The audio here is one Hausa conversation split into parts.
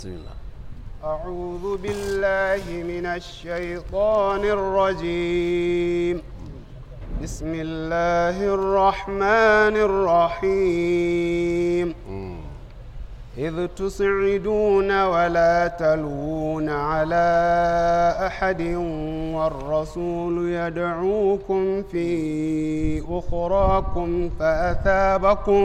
بسم الله أعوذ بالله من الشيطان الرجيم بسم الله الرحمن الرحيم إذ تصعدون ولا تلوون على أحد والرسول يدعوكم في أخراكم فأثابكم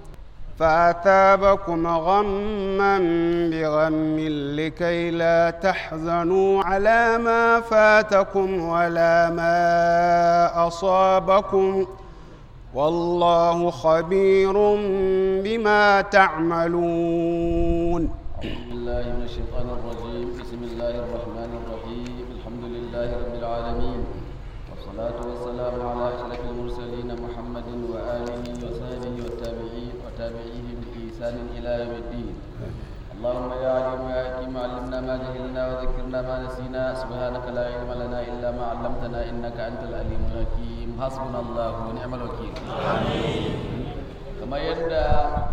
فأثابكم غما بغم لكي لا تحزنوا على ما فاتكم ولا ما أصابكم والله خبير بما تعملون أعوذ بالله من الشيطان الرجيم بسم الله الرحمن الرحيم الحمد لله رب العالمين والصلاة والسلام على أشرف المرسلين محمد وآله وصحبه والتابعين وتابعيهم بإحسان إلى يوم الدين اللهم يا عليم يا حكيم علمنا ما جهلنا وذكرنا ما نسينا سبحانك لا علم لنا إلا ما علمتنا إنك أنت العليم الحكيم حسبنا الله ونعم الوكيل kamar yadda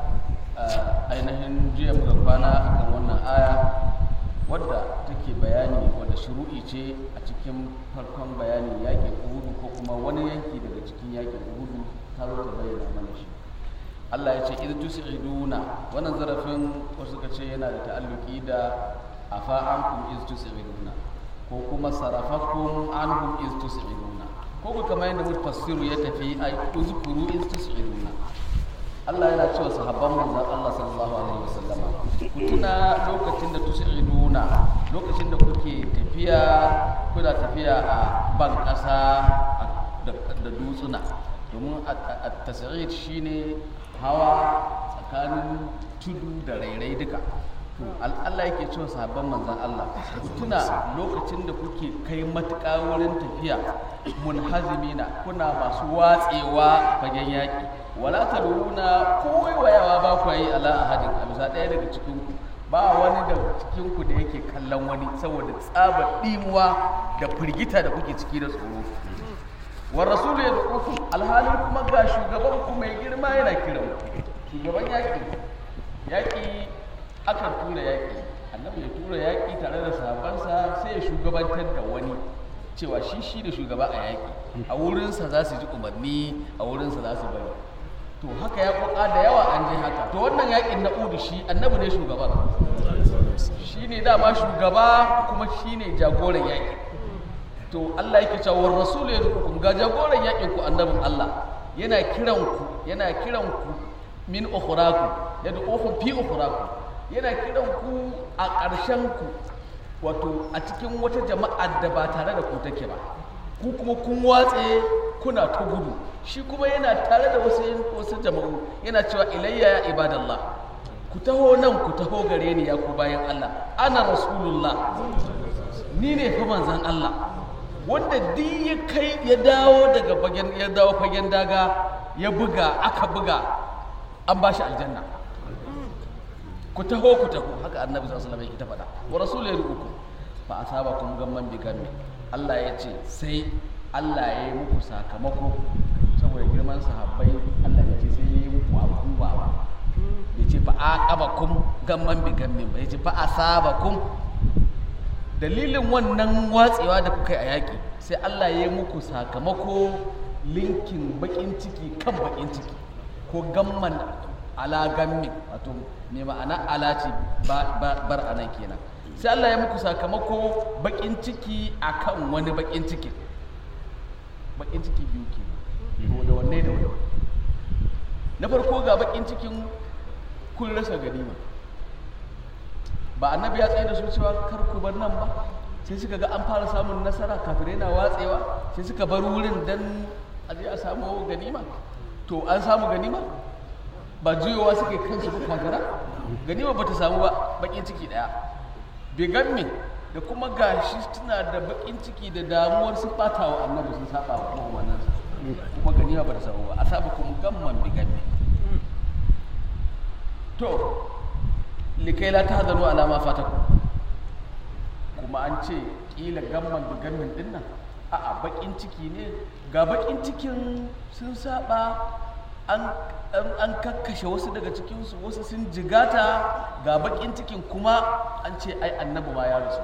ainihin jiya muka kwana akan wannan aya wadda take bayani wadda shuru'i ce a cikin farkon bayanin yakin uhudu ko kuma wani yanki daga cikin yakin uhudu ta zo ta bayyana mana shi Allah ya ce idh tus'iduna wannan zarafin wasu suka ce yana da ta'alluki da afa ankum idh tus'iduna ko kuma sarafakum anhum idh tus'iduna ko ku kamar yadda mufassiru ya tafi ai uzkuru idh tus'iduna Allah yana cewa sahabban manzon Allah sallallahu alaihi wasallama ku tuna lokacin da tus'iduna lokacin da kuke tafiya kuna tafiya a ban ƙasa da dutsuna domin at-tas'id shine hawa tsakanin tudu da rairai duka to Allah yake cewa sahabban manzon Allah ku tuna lokacin da kuke kai matuƙa wurin tafiya munhazimina kuna masu watsewa fagen yaƙi wala taluna ko wayawa ba ku yi ala ahadin a bisa ɗaya daga cikin ku ba wani daga cikin ku da yake kallon wani saboda tsabar ɗimuwa da firgita da kuke ciki da tsoro wa rasulu ya duku alhalin kuma ga shugaban ku mai girma yana kiran shugaban yaƙi yaƙi akan tura yaƙi annabi ya tura yaƙi tare da sahabbansa sai ya shugabantar da wani cewa shi shi da shugaba a yaƙi a wurinsa za su ji umarni a wurinsa za su bari to haka ya koka da yawa an je haka to wannan yaƙin na udu shi annabi ne shugaban shi ne dama shugaba kuma shi ne jagoran yaƙi to Allah yake cewa rasul ya zuku ga jagoran yaƙin ku annabin Allah yana kiran ku yana kiran ku min ukhraku yad'ukum fi ukhraku yana kiran ku a ƙarshen ku wato a cikin wata jama'a da ba tare da ku take ba ku kuma kun watse kuna ta gudu shi kuma yana tare da wasu wasu jama'u yana cewa ilayya ya ibadallah ku taho nan ku taho gare ni ya ku bayan Allah ana rasulullah ni ne fa manzon Allah wanda duk ya kai ya dawo daga fagen ya dawo fagen daga ya buga aka buga an ba shi aljanna ku taho ku taho haka annabi sallallahu alaihi wasallam yake ta faɗa wa rasul ya ruku fa asabakum gamman bi gammi Allah ya ce sai Allah ya yi muku sakamako saboda girman sahabbai Allah ya ce sai ya yi muku abubuwa ba ya ce fa aqabakum gamman bi gammi ba ya ce fa asabakum dalilin wannan watsewa da kuka yi a yaƙi sai Allah ya yi muku sakamako linkin bakin ciki kan bakin ciki ko gamman ala gammin wato mai ma'ana ala ce bar anan kenan sai Allah ya muku sakamako bakin ciki akan wani bakin ciki bakin ciki biyu ke to da wanne da wanne na farko ga bakin cikin kun rasa ganima ba annabi ya tsaye da su cewa kar ku bar nan ba sai suka ga an fara samun nasara kafirai na watsewa sai suka bar wurin dan a je a samu ganima to an samu ganima ba juyowa suke kansu ba kwagara ganima ba ta samu ba bakin ciki daya bigammin da kuma gashi tana da bakin ciki da damuwar sun bata wa annabi sun saba wa kuma wannan kuma ganima ba ta samu ba a saba kuma gamman bigammin to likai la tahzanu ala ma fatakum kuma an ce kila gamman bigammin dinnan a'a bakin ciki ne ga bakin cikin sun saba an an- an kakkashe wasu daga cikinsu wasu sun jigata ga bakin cikin kuma an ce ai annabi ma ya rasu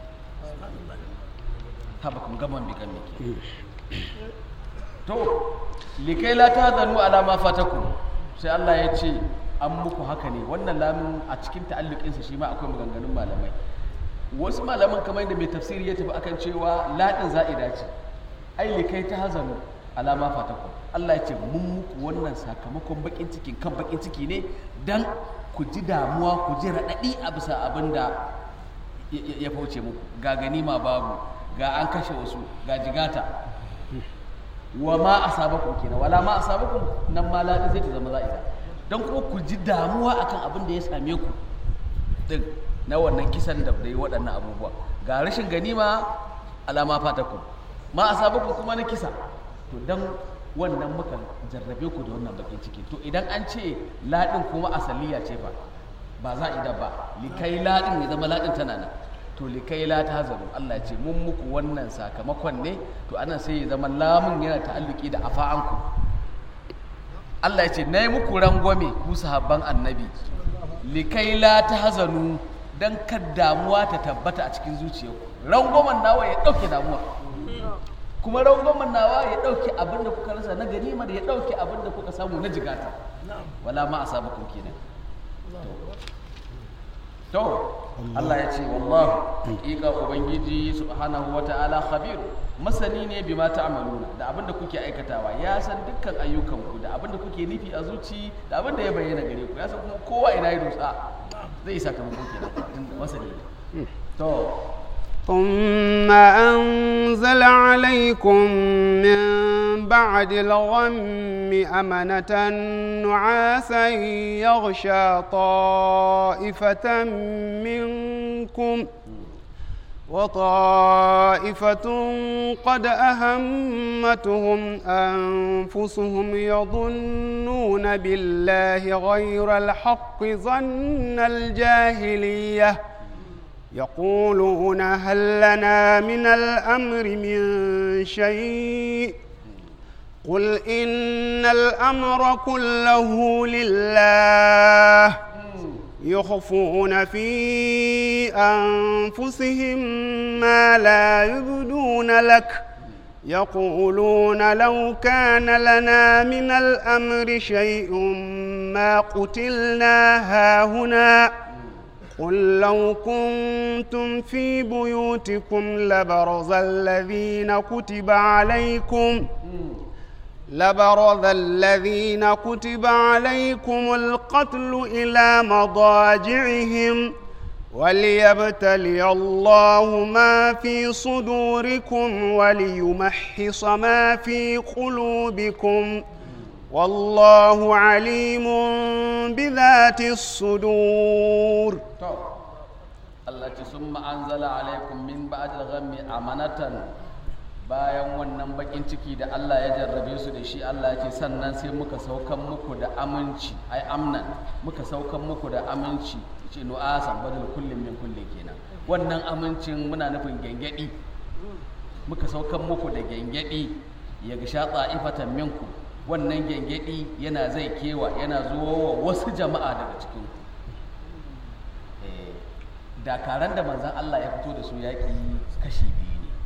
haba kuma gaban bigan mike to likai la ta zanu ala ma fatakum sai Allah ya ce an muku haka ne wannan lamun a cikin ta'alluqinsa shi ma akwai maganganun malamai wasu malaman kamar yadda mai tafsiri ya tafi akan cewa ladin za'ida ce ai likai ta hazanu ala ma fatakum Allah ya ce mun muku wannan sakamakon bakin ciki kan bakin ciki ne dan ku ji damuwa ku ji raɗaɗi a bisa abin da ya- ya ya fauce muku ga ganima babu ga an kashe wasu ga jigata wa ma asabakum kenan wala ma asabakum nan ma ladin zai ta zama za'ida dan kuma ku ji damuwa akan abin da ya same ku din na wannan kisan da da yi waɗannan abubuwa ga rashin ganima alama fatakum ma asabakum kuma na kisa to dan wannan muka jarrabe ku da wannan bakin ciki to idan an ce ladin kuma asaliya ce fa ba za ida ba likai ladin ya zama ladin tana nan to likai la ta zaru Allah ya ce mun muku wannan sakamakon ne to anan sai ya zama lamun yana ta'alluki da afa'anku Allah ya ce na yi muku rangwame ku sahabban annabi likai la ta hazanu don kar damuwa ta tabbata a cikin zuciyarku rangwamen nawa ya ɗauke damuwa kuma rangwamen nawa ya ɗauke abin da kuka rasa na ganima da ya ɗauke abin da kuka samu na jigata wala ma a sabu kenan to Allah ya ce wallahu haƙiƙa ubangiji subhanahu wa ta'ala khabir masani ne bima ta'maluna da abinda kuke aikatawa ya san dukkan ayyukanku da abinda kuke nufi a zuci da abinda ya bayyana gare ku ya san kuma kowa ina ya dosa zai yi sakamako kenan tunda masani ne to ثم أنزل عليكم من بعد الغم أمنة نعاسا يغشى طائفة منكم وطائفة قد أهمتهم أنفسهم يظنون بالله غير الحق ظن الجاهلية يقولون هل لنا من الأمر من شيء قل إن الأمر كله لله يخفون في أنفسهم ما لا يبدون لك يقولون لو كان لنا من الأمر شيء ما قتلنا هاهنا قل لو كنتم في بيوتكم لبرز الذين كتب عليكم لبرز الذين كتب عليكم القتل إلى مضاجعهم وليبتلي الله ما في صدوركم وليمحص ما في قلوبكم والله عليم بذات الصدور to Allah ce sun ma'anzala alaikum min ba'dil ghammi amanatan bayan wannan bakin ciki da Allah ya jarrabe su da shi Allah ya ce sannan sai muka saukan muku da aminci ai amnan muka saukan muku da aminci ce nu'asan badal kullum min kulli kenan wannan amincin muna nufin gengedi muka saukan muku da gengedi ya ga ta'ifatan minku wannan gengedi yana zai kewa yana zuwa wa wasu jama'a daga cikin ku Eh, dakaran da manzan Allah ya fito da su yaƙi kashi biyu ne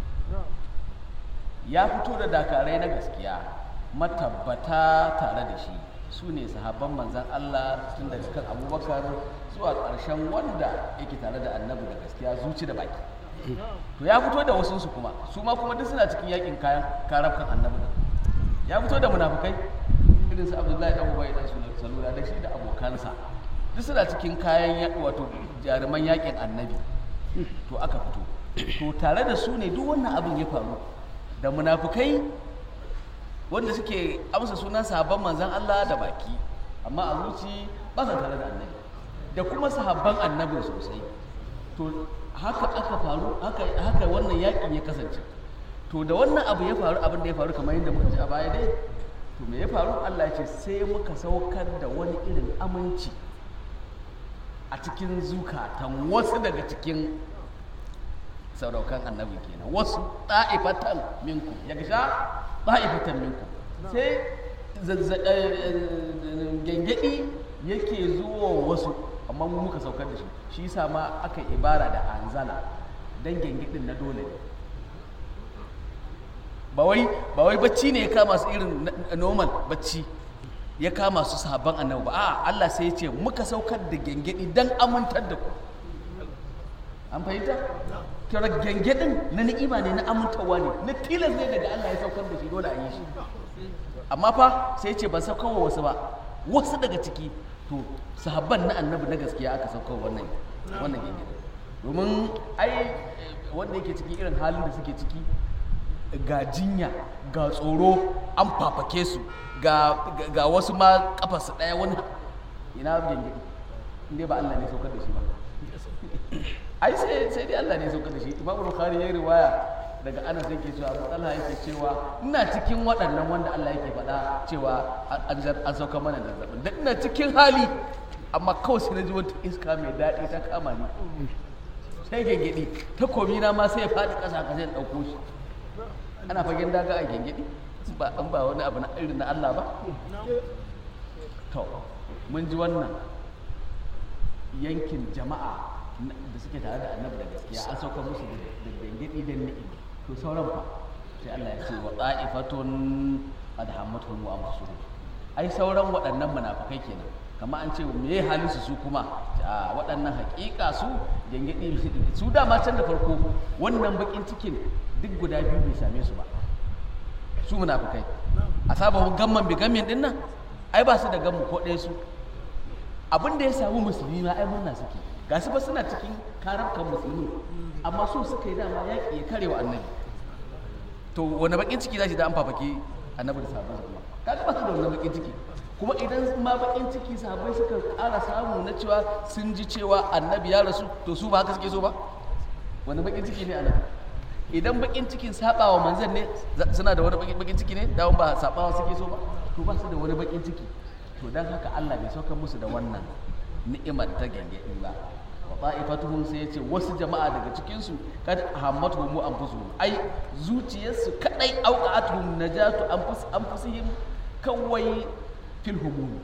ya fito da dakarai na gaskiya matabbata tare da shi su ne sahabban manzan Allah tun daga kan abubakar zuwa ƙarshen wanda yake tare da annabi da gaskiya zuci da baki to ya fito da wasunsu kuma su ma kuma duk suna cikin yakin kayan karafkan annabi da ya fito da munafukai irin su abdullahi dan ubai dan salula da shi da abokansa duk suna cikin kayan yaƙi wato jaruman yaƙin annabi to aka fito to tare da su ne duk wannan abin ya faru da munafukai wanda suke amsa sunan sahabban manzan Allah da baki amma a zuci ba sa tare da annabi da kuma sahabban annabin sosai to haka aka faru haka haka wannan yaƙin ya kasance to da wannan abu ya faru abin da ya faru kamar yadda muka ji a baya dai to me ya faru Allah ya ce sai muka saukar da wani irin aminci a cikin zukatan wasu daga cikin sauraukan annabi kenan wasu ta'ifatan minku ya gasha ta'ifatan minku sai gangadi yake zuwa wasu amma mu muka saukar da shi shi yasa ma aka ibara da anzala dan gangadin na dole ne ba wai ba wai bacci ne ya kama su irin normal bacci ya kama su sahabban annabi ba a Allah sai ya ce muka saukar da gengedi dan amintar da ku an fahimta kira gengedin na ni'ima ne na amintarwa ne na tilas ne daga Allah ya saukar da shi dole a yi shi amma fa sai ya ce ban saukar wa wasu ba wasu daga ciki to sahabban na annabi na gaskiya aka saukar wannan wannan gengedin domin ai wanda yake ciki irin halin da suke ciki ga jinya ga tsoro an fafake su ga wasu ma kafarsu ɗaya wani ina gengedi inda ba Allah ne saukar da shi ba ai sai sai dai Allah ne saukar da shi Imam Bukhari ya riwaya daga Anas yake cewa Abu Talha yake cewa ina cikin waɗannan wanda Allah yake faɗa cewa an sauka mana da zazzabin da ina cikin hali amma kawai sai na ji wata iska mai daɗi ta kama ni sai gengedi takobi na ma sai ya faɗi ƙasa ka sai ɗauko shi ana fagen daga a gengedi ba an ba wani abu na irin na Allah ba to mun ji wannan yankin jama'a da suke tare da annabi da gaskiya an sauka musu da gengedi da ni'im to sauran fa sai Allah ya ce wa ta'ifatun qad hammatuhum wa anfusuhum ai sauran waɗannan munafikai kenan kama an ce me ya halin su kuma a waɗannan haƙiƙa su gengedi su dama can da farko wannan bakin cikin duk guda biyu bai same su ba su munafukai a sababu gamman bi gammin din nan ai ba su da gammu ko ɗaya su abin da ya samu musulmi ma ai murna suke ga su ba suna cikin karabkan musulmi amma so suka yi dama yaƙi ya karewa annabi to wani bakin ciki za shi da an fafake annabi da sabon su kuma kaga ba su da wani bakin ciki kuma idan ma bakin ciki sahabbai suka ƙara samu na cewa sun ji cewa annabi ya rasu to su ba haka suke so ba wani bakin ciki ne annabi idan bakin cikin sabawa manzan ne suna da wani bakin ciki ne dawon ba sabawa suke so ba to ba su da wani bakin ciki to dan haka Allah bai saukar musu da wannan ni'imar ta gangadi ba wa ta'ifatuhum sai yace wasu jama'a daga cikin su kad hammatuhum anfusuhum ai zuciyarsu kadai auqatuhum najatu anfus anfusihim kawai fil humum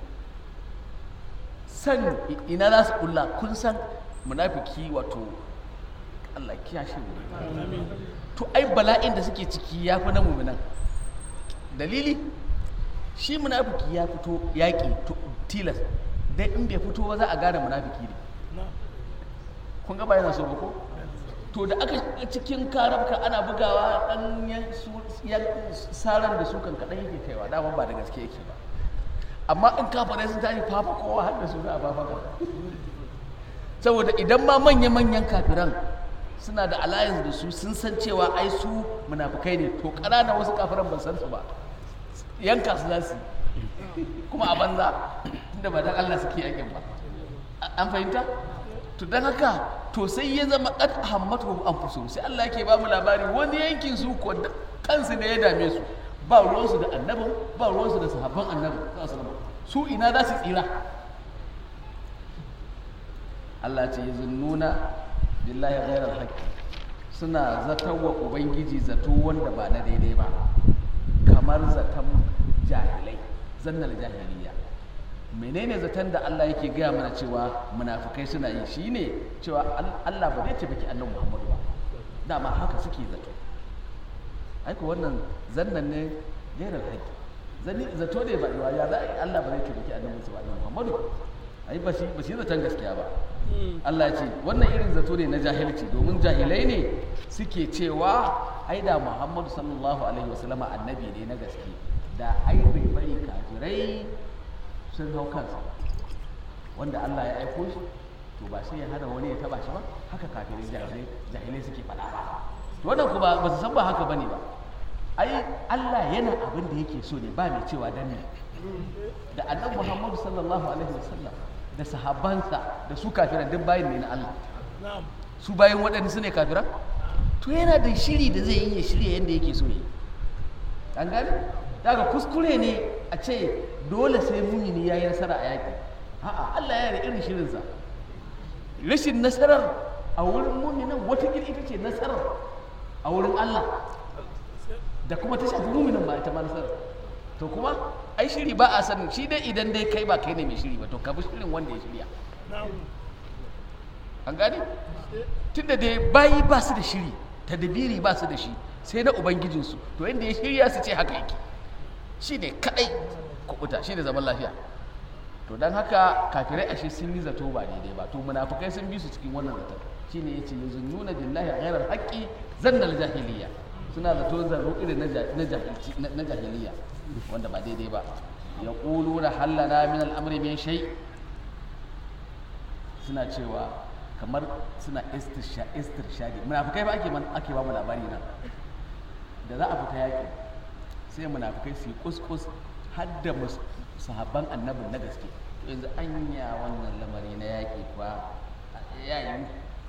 san ina za su kulla kun san munafiki wato Allah kiyashe mu to ai bala'in da suke ciki ya fi na muminan dalili shi munafiki ya fito yaƙi tilas dai in bai fito ba za a gane munafiki ne kun gaba yana so ba ko to da aka cikin karabka ana bugawa dan saran da su kan kaɗan yake kaiwa dama ba da gaske yake ba amma in kafarai sun tashi fafa kowa har da su za a fafa saboda idan ma manya-manyan kafiran suna da alliance da su sun san cewa ai su munafukai ne to ƙanana wasu kafiran ban san su ba yanka su za su kuma a banza inda ba dan Allah suke yakin ba an fahimta to dan haka to sai ya zama qad hammatu anfusuhum sai Allah yake ba mu labari wani yankin su ko kansu ne ya dame su ba ruwansu da annabin ba ruwansu da sahabban annabin su ina za su tsira Allah ce yazunnuna billahi ghairal haqqi suna zaton wa ubangiji zato wanda ba na daidai ba kamar zaton jahilai zannal jahiliya menene zaton da Allah yake gaya mana cewa munafukai suna yi shine cewa Allah ba zai taimaki annabi Muhammadu ba dama haka suke zato aiko wannan zannan ne ghairal haqqi zani zato ne ba ya za Allah ba zai taimaki annabi Muhammadu ai ba shi ba shi zaton gaskiya ba Allah ce wannan irin zato ne na jahilci domin jahilai ne suke cewa ai da Muhammadu sallallahu alaihi wasallama annabi ne na gaske da ai bai bari kafirai sun hau kansa wanda Allah ya aiko shi to ba sai ya hana wani ya taba shi ba haka kafirai jahilai jahilai suke faɗa ba to wannan kuma ba su san ba haka bane ba ai Allah yana abin da yake so ne ba mai cewa dan ne da annabi Muhammadu sallallahu alaihi wasallam da sahabansa da su kafiran duk bayin ne na Allah su bayin waɗanda su ne kafiran to yana da shiri da zai yi ya shirya yadda yake so yi an gani daga kuskure ne a ce dole sai mumini ya yi nasara a yaƙi a'a Allah ya da irin shirinsa rashin nasarar a wurin muminan watakila ita ce nasarar a wurin Allah da kuma ta shafi muminin ba ita ma nasarar to kuma ai shiri ba a sanin shi dai idan dai kai ba kai ne mai shiri ba to ka bi shirin wanda ya shirya an gane tunda dai bayi ba su da shiri tadbiri ba su da shi sai na ubangijinsu to inda ya shirya su ce haka yake shi ne kadai kubuta shi ne zaman lafiya to don haka kafirai ashe sun yi zato ba daidai ba to munafukai sun bi su cikin wannan zaton shi ne ya ce yanzu nuna billahi a ghairar haƙƙi zannal jahiliya suna zato zaro irin na ja- na jahilci- na- na jahiliya wanda ba daidai ba ya ƙulu da hallana min al'amri min shai suna cewa kamar suna istirsha istirshadi munafukai ba ake man- ake ba mu labari nan da za a fita yaƙi sai munafukai su yi kuskus har da mus- sahabban annabin na gaske to yanzu anya wannan lamari na yaƙi kuwa ya yi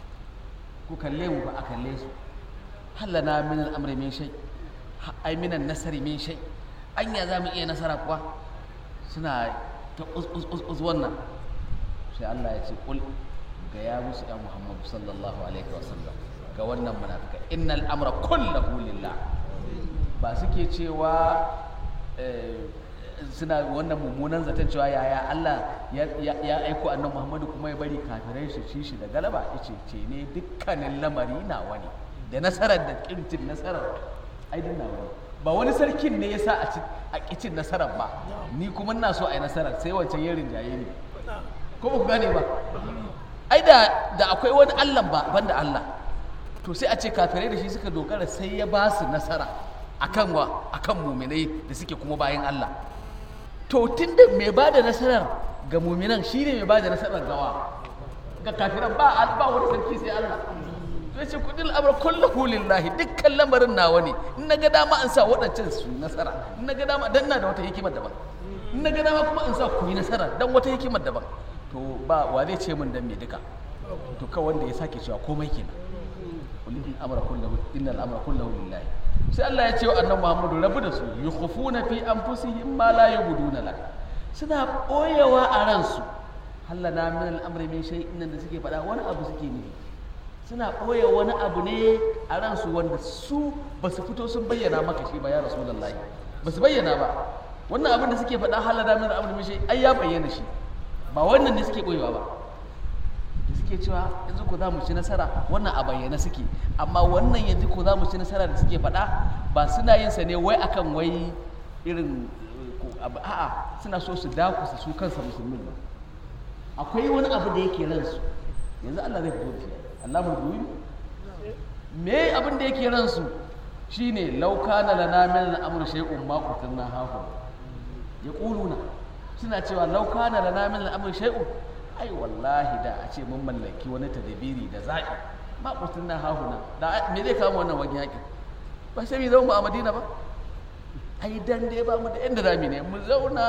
ku kalle mu ba a kalle su hallana min al'amri min shay ha- ai minan nasari min shay anya za mu iya nasara kuwa suna ta us us us us wannan sai Allah ya ce kul ga ya musu ya Muhammadu sallallahu alaihi wasallam ga wannan munafika innal amra kullahu lillah ba suke cewa eh, suna wannan mummunan zaton cewa yaya Allah ya ya- ya aiko annabi Muhammadu kuma ya bari kafirai su ci shi da galaba yace ce ne dukkanin lamari nawa ne da nasarar da kirtin nasarar ai din nawa ne ba wani sarkin ne ya sa a ci a kicin nasarar ba ni kuma ina so a yi nasarar sai wancan ya rinjaye ni ko ba ku gane ba ai da da akwai wani Allah ba banda Allah to sai a ce kafirai da shi suka dogara sai ya ba su nasara akan wa akan muminai da suke kuma bayan Allah to tunda mai ba da nasarar ga muminan shine mai ba da nasarar gawa ga kafiran ba ba wani sarki sai Allah to yace kudil amr kulluhu lillahi dukkan lamarin nawa ne in naga dama an sa waɗancan su yi nasara in naga dama dan na da wata hikimar daban in naga dama kuma an sa ku yi nasara dan wata hikimar daban to ba wa zai ce min dan me duka to kawai wanda ya sake cewa komai kenan kullu amra kullahu innal amra kullahu lillahi sai Allah ya ce wa annabi Muhammadu rabu da su yukhufuna fi anfusihim ma la yubduna lak suna boyewa a ransu hallana min al'amri min shay'in nan da suke faɗa wani abu suke nufi suna ɓoye wani abu ne a ransu wanda su ba su fito sun bayyana maka shi ba ya rasulullahi ba su bayyana ba wannan abin da suke faɗa hallana min al'amri min shay'in ai ya bayyana shi ba wannan ne suke ɓoyewa ba da suke cewa yanzu ko za mu ci nasara wannan a bayyana suke amma wannan yanzu ko za mu ci nasara da suke faɗa ba suna yin sa ne wai akan wai irin eh, ko abu a'a suna so su dakusa su kansa musulmin ba akwai wani abu da yake ransu yanzu Allah zai fito da shi Allah mulkuwi me abin da yake ransu shine law kana lana min al-amr shay'un ma qutilna hafu yaquluna suna cewa law kana lana min al-amr shay'un ai wallahi da a ce mun mallaki wani tadabiri da zaɓi ma qutilna hahuna da me zai kama wannan wani yakin ba sai mu zama a Madina ba ai dan dai ba mu da inda zamu ne mu zauna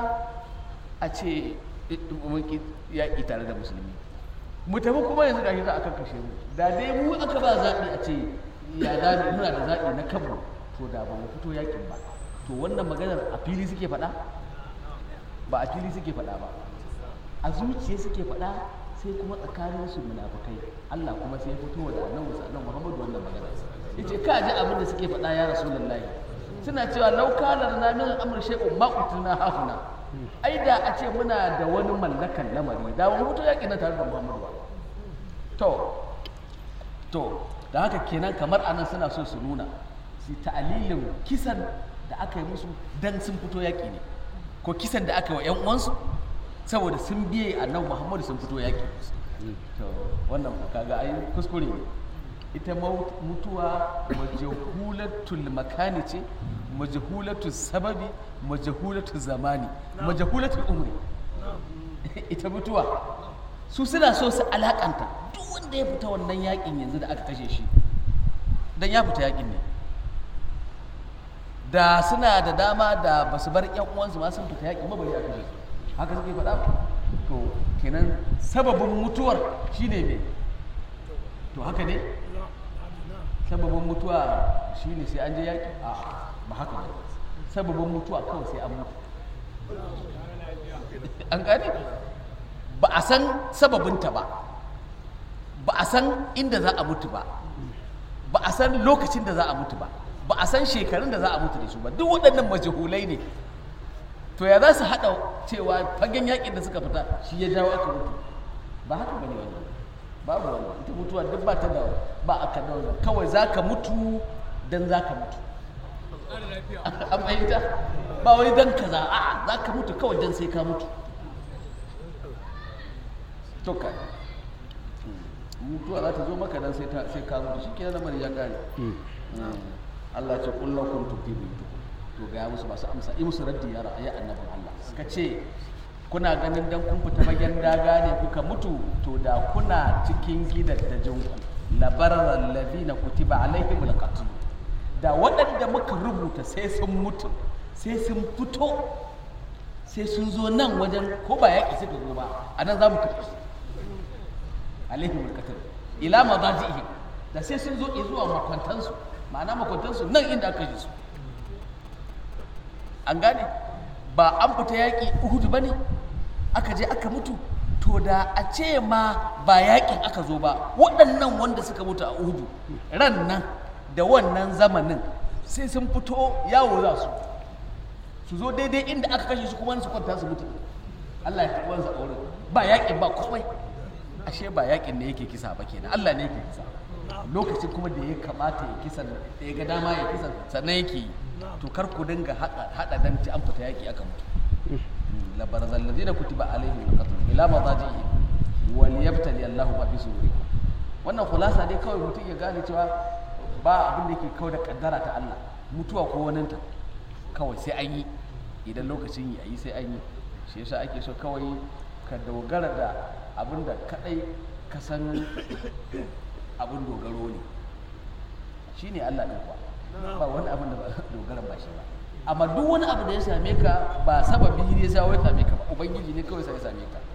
a ce mun ki yaƙi tare da musulmi mu tafi kuma yanzu gashi za a kakkashe mu da dai mu aka ba zaɓi a ce ya zaɓi muna da zaɓi na kanmu to da ba mu fito yaƙin ba to wannan maganar a fili suke faɗa ba a fili suke faɗa ba a zuciya suke faɗa sai kuma tsakanin su munafukai Allah kuma sai ya fito da annabi sallallahu Muhammadu wannan magana yace ka ji abin da suke faɗa ya rasulullahi suna cewa law kana lana min al-amr shay'un ma qutilna hahuna ai da a ce muna da wani mallakan lamari da mu fito yaƙi na tare da Muhammadu ba to to da haka kenan kamar anan suna so su nuna su ta'alilin kisan da aka yi musu dan sun fito yaƙi ne ko kisan da aka yi wa 'yan uwansu saboda sun biye annabi Muhammadu sun fito yaƙi to wannan kaga ai kuskure ne ita mau- mutuwa majahulatul makani ce majahulatul sababi majahulatul zamani majahulatul umri ita mutuwa su suna so su alakanta duk wanda ya fita wannan yakin yanzu da aka kashe shi dan ya fita yakin ne da suna da dama da ba su bar yan uwansu ma sun fita yakin ba bari aka kashe su haka suke faɗa to kenan sababin mutuwar shine me to haka ne sababin mutuwa shine sai an je yaƙi a ba haka ba sababin mutuwa kawai sai an mutu an gane ba a san sababinta ba ba a san inda za a mutu ba ba a san lokacin da za a mutu ba ba a san shekarun da za a mutu da su ba duk waɗannan majahulai ne to ya za su haɗa cewa fagen yakin da suka fita shi ya jawo aka mutu ba haka bane wannan babu wannan ita mutuwa duk ba ta da ba aka da wannan kawai za ka mutu dan za ka mutu an fahimta ba wai dan kaza a'a za ka mutu kawai dan sai ka mutu to kai mutuwa za ta zo maka dan sai ta sai ka mutu shikenan lamarin ya kare Allah ce kullu kuntum fi buyutikum to ga musu masu amsa yi musu raddi ya ra'ayi annabin Allah suka ce kuna ganin dan kun fita bagen daga ne kuka mutu to da kuna cikin gidajen ku labarar ladina kutiba alaihim alqatl da waɗanda muka rubuta sai sun mutu sai sun fito sai sun zo nan wajen ko ba yaƙi suka zo ba a nan za mu kashe su alaihim alqatl ila madaji'ihim da sai sun zo zuwa makwantansu ma'ana makwantansu nan inda aka kashe su an gane ba an fita yaƙi uhudu ba ne aka je aka mutu to da a ce ma ba yaƙin aka zo ba waɗannan wanda suka mutu a uhudu ran nan da wannan zamanin sai sun fito yawo za su su zo daidai inda aka kashe su kuma su kwanta su mutu Allah ya karɓi wansa a wurin ba yaƙin ba komai ashe ba yaƙin ne yake kisa ba kenan Allah ne yake kisa lokacin kuma da ya kamata ya kisan da ya ga dama ya kisan sannan yake yi to kar ku dinga hada dan ci an fita yaki aka mutu labarzal ladina kutiba alaihim alqatl ila madajihi wal yabtali Allahu ma fi sudurikum wannan khulasa dai kawai mutum ya gane cewa ba abin da yake kawai da kaddara ta Allah mutuwa ko waninta kawai sai an yi idan lokacin yi a yi sai an yi shi yasa ake so kawai ka dogara da abin da kadai ka san abin dogaro ne shine Allah ɗin kuwa ba wani abin da dogara ba shi ba amma duk wani abu da ya same ka ba sababi ne ya sa ya same ka ba ubangiji ne kawai sai ya same ka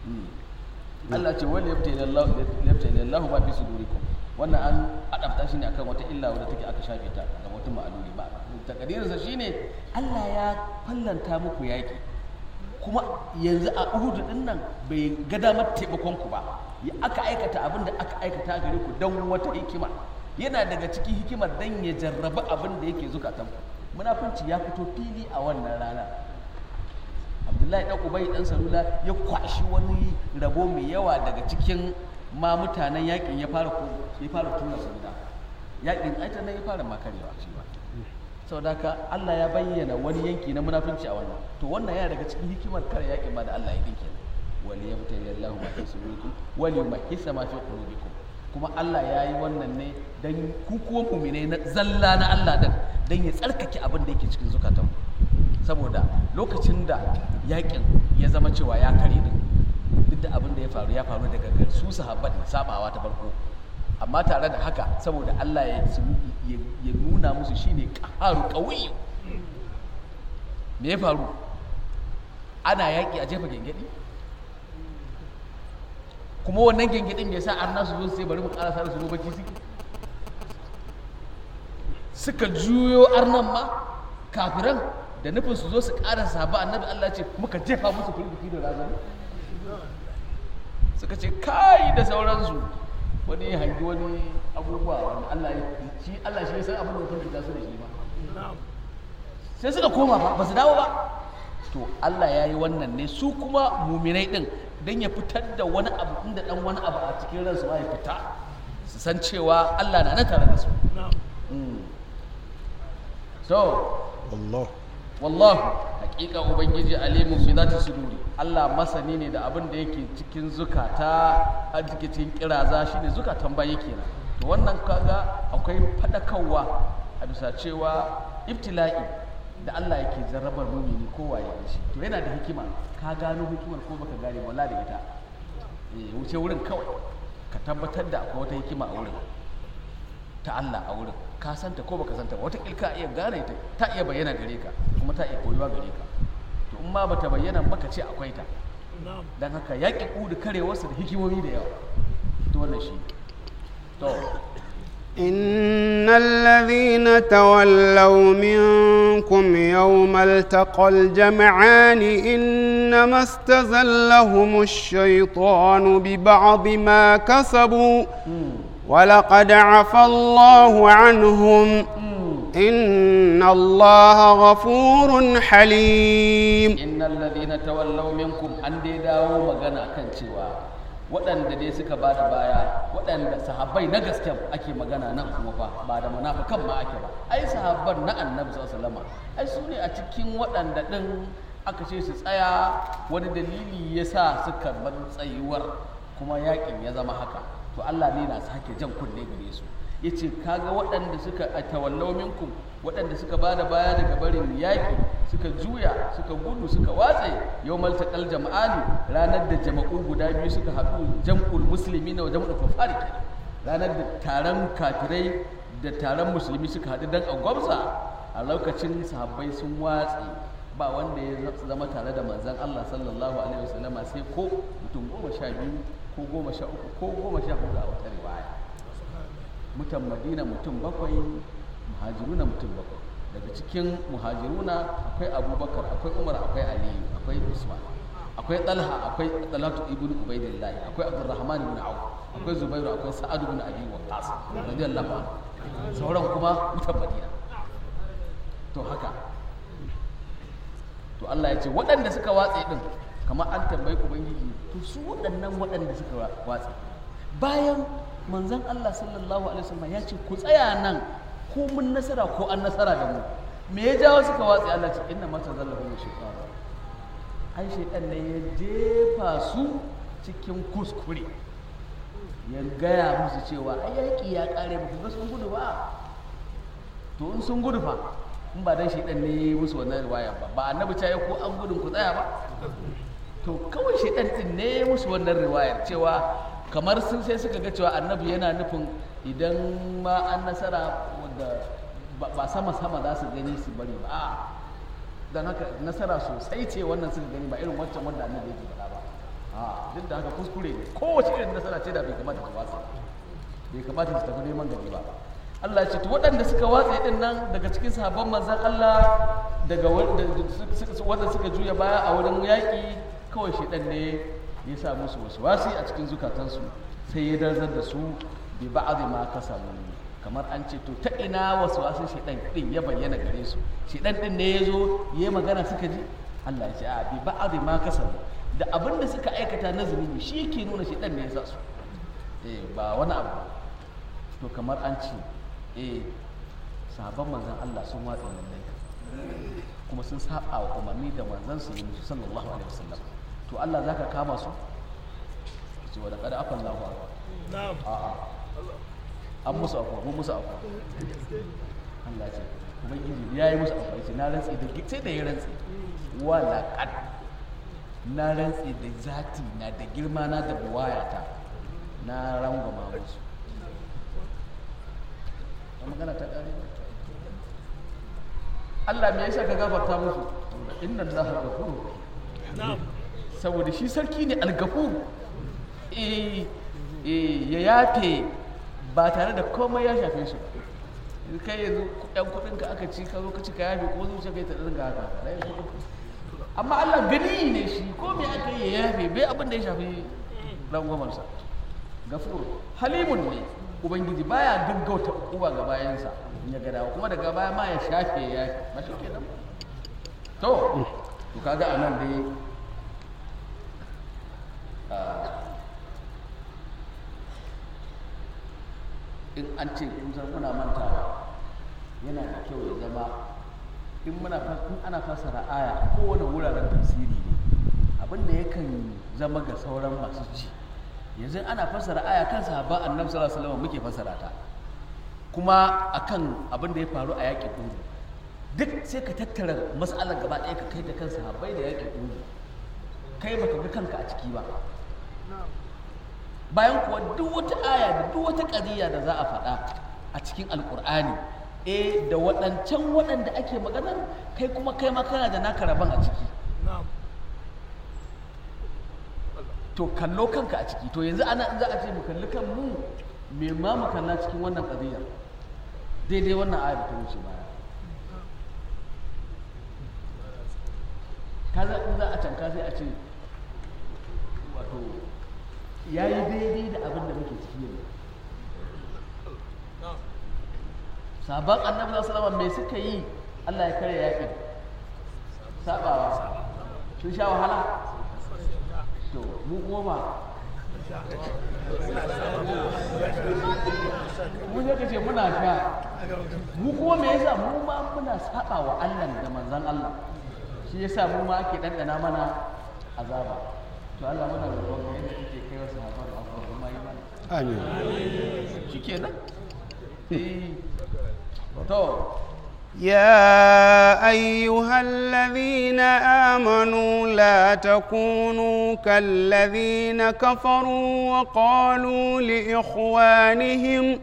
Allah ce wani yabta ilallahu ba fi sudurikum wannan an adabta shi ne akan wata illa wadda take aka shafe ta ga mutum ma'aluli ba takadirinsa shine Allah ya fallanta muku yaki kuma yanzu a uhudu din nan bai ga damar taimakon ku ba ya aka aikata abin da aka aikata gare ku don wata hikima yana daga cikin hikimar dan ya jarraba abin da yake zukatan ku munafunci ya fito fili a wannan rana abdullahi dan ubay dan salula ya kwashi wani rabo mai yawa daga cikin ma mutanen yakin ya fara ko ya fara tura su gida yakin aita nan ya fara makarewa shi ba saboda haka Allah ya bayyana wani yanki na munafunci a wannan to wannan yana daga cikin hikimar kare yakin ba da Allah ya dinke wali yabtali Allahu ma fi sudurikum wali yumahhisa ma fi qulubikum kuma Allah ya yi wannan ne dan ku kuwa mu'minai na zalla na Allah din dan ya tsarkake abin da yake cikin zukatanku saboda lokacin da yakin ya zama cewa ya kare din duk da abin da ya faru ya faru daga gar su sahabban sabawa ta farko amma tare da haka saboda Allah ya ya nuna musu shine qaharu qawi me ya faru ana yaki a jefa gengedi kuma wannan gengedin bai sa arna su zo sai bari mu karasa da su bacci suke suka juyo arnan ma kafiran da nufin su zo su ƙara saba annabi Allah ce muka jefa musu firgiti da razani suka ce kai da sauransu wani hangi wani abubuwa wanda Allah ya shi Allah shi ya san abin da ya firgita su da shi ba sai suka koma ba ba su dawo ba to Allah ya yi wannan ne su kuma muminai din don ya fitar da wani abu inda dan wani abu a cikin ransu ma ya fita su san cewa Allah na nan tare da su so Allah wallahu hakika ubangiji alimu fi zati suduri Allah masani ne da abin da yake cikin zukata a cikin kiraza shine zukatan bayi kenan to wannan kaga akwai fadakarwa a bisa cewa ibtila'i da Allah yake jarrabar mumini ko waye shi to yana da hikima ka gano hikimar ko baka gane wala da ita eh wuce wurin kawai ka tabbatar da akwai wata hikima a wurin ta Allah a wurin ka santa ko baka santa ba wata ka iya gane ta ta iya bayyana gare ka kuma ta iya koyuwa gare ka to in ma bata bayyana baka ce akwai ta dan haka yaƙi kudu karewarsa da hikimomi da yawa to wannan shi to إن الذين تولوا منكم يوم التقى الجمعان إنما استزلهم الشيطان ببعض ما كسبوا ولقد عفى الله عنهم إن الله غفور حليم innal ladhina tawallaw minkum an dai dawo magana kan cewa waɗanda dai suka ba da baya waɗanda sahabbai na gaske ake magana nan kuma fa ba da munafikan ma ake ba ai sahabban na annabi sallallahu alaihi wasallam ai su ne a cikin waɗanda ɗin aka ce su tsaya wani dalili ya sa suka bar tsayuwar kuma yakin ya zama haka to Allah ne na sake jan kunne gare su ya ce kaga waɗanda suka a tawallau minkum waɗanda suka ba da baya daga barin yaƙi suka juya suka gudu suka watse yau maltaƙal jama'ani ranar da jama'u guda biyu suka haɗu jam'ul musulmi na jam'ul kufari kenan ranar da taron kafirai da taron musulmi suka haɗu don a gwamza a lokacin sahabbai sun watse ba wanda ya zama tare da manzon Allah sallallahu alaihi wasallama sai ko mutum goma sha biyu ko goma sha uku ko goma sha hudu a wata riwaya mutan madina mutum bakwai muhajiruna mutum bakwai daga cikin muhajiruna akwai abubakar akwai umar akwai aliyu akwai usman akwai talha akwai talatu ibn ubaidillah akwai abdurrahman ibn auf akwai zubairu akwai sa'ad ibn abi waqqas radiyallahu anhu sauran kuma mutan madina to haka to Allah ya ce waɗanda suka watse din kamar an tambayi ubangiji to su waɗannan waɗanda suka watse bayan manzon Allah sallallahu alaihi wasallam ya ce ku tsaya nan ko mun nasara ko an nasara da mu me ya jawo suka watsi Allah ce inna mata zallahu shaytan ai shaytan ne ya jefa su cikin kuskure ya gaya musu cewa ai yaki ya kare ba ku ga sun gudu ba to in sun gudu fa in ba dan shaytan ne ya yi musu wannan riwaya ba ba annabi ta ko an gudun ku tsaya ba to kawai shaytan din ne ya musu wannan riwayar cewa kamar sun sai suka ga cewa annabi yana nufin idan ma an nasara wadda ba sama-sama za su gani su bari ba a don haka nasara sosai ce wannan suka gani ba irin wancan wanda annabi yake faɗa ba a duk da haka kuskure ne kowace irin nasara ce da bai kamata su watsa bai kamata su tafi neman gari ba Allah ya ce to waɗanda suka watsa din nan daga cikin sahabban manzon Allah daga wanda suka juya baya a wurin yaƙi kawai shedan ne ya sa musu wasu wasi a cikin zukatansu sai ya darzar da su bi ba'adhi ma kasabu kamar an ce to ta ina wasu wasu shedan din ya bayyana gare su shedan din ne ya zo ya yi magana suka ji Allah ya ce a bi ba'adhi ma kasabu da abin da suka aikata na zunubi shi yake nuna shedan ne ya sa su eh ba wani abu ba to kamar an ce eh sahabban manzon Allah sun watsa lallai kuma sun saba wa umarni da manzon su sallallahu alaihi wasallam to Allah zaka kama su ce wa laqad afa Allahu na'am a'a an musu afuwa mun musu afuwa Allah ce ubangiji ya yi musu afuwa ce na rantsi da sai da ya rantsi wa laqad na rantsi da zati na da girma na da buwayata na rangwama musu magana ta ƙare Allah me yasa ka gafarta musu inna Allah ghafurur saboda shi sarki ne algafur eh ya yafe ba tare da komai ya shafe su ba kai yanzu yan kudin ka aka ci ka zo ka ci ka yafe ko zuciya kai ta dinga haka amma Allah gani ne shi ko me aka yi ya yafe bai abin da ya shafi rangwamarsa gafur halimun ne ubangiji baya gaggauta uba ga bayansa in ya gadawa kuma daga baya ma ya shafe ya yafe ba shi kenan to to kaga anan dai in an ce kun san muna mantawa yana da kyau ya zama in muna in ana fassara aya a kowane wuraren tafsiri ne abin da yakan zama ga sauran masu ci yanzu ana fassara aya kan sahaba annabi sallallahu alaihi wasallam muke fassara ta kuma akan abin da ya faru a yaƙin Uhud duk sai ka tattara mas'alar gaba ɗaya ka kai da kan sahabbai da yaƙin Uhud kai baka ga kanka a ciki ba bayan kuwa duk wata aya da duk wata ƙadiyya da za a faɗa a cikin alƙur'ani eh da waɗancan waɗanda ake maganar kai kuma kai ma kana da naka rabon a ciki to kallo kanka a ciki to yanzu ana za a ce mu kalli kan mu me ma mu kalla cikin wannan ƙadiyyar daidai wannan aya da ta wuce baya kaza in za a canka sai a ce wato ya yi daidai da abin da muke ciki yanzu sabon annabi sallallahu alaihi me suka yi Allah ya kare yakin sabawa sun sha wahala to mu kuma ba mu ne kace muna sha mu kuma me yasa mu ma muna saba wa Allah da manzon Allah shi yasa mu ma ake dandana mana azaba to Allah muna roƙon ka yadda kake kai wasu haɓar abubuwa kuma yi mana amin shikenan eh to يا أيها الذين آمنوا لا تكونوا كالذين كفروا وقالوا لإخوانهم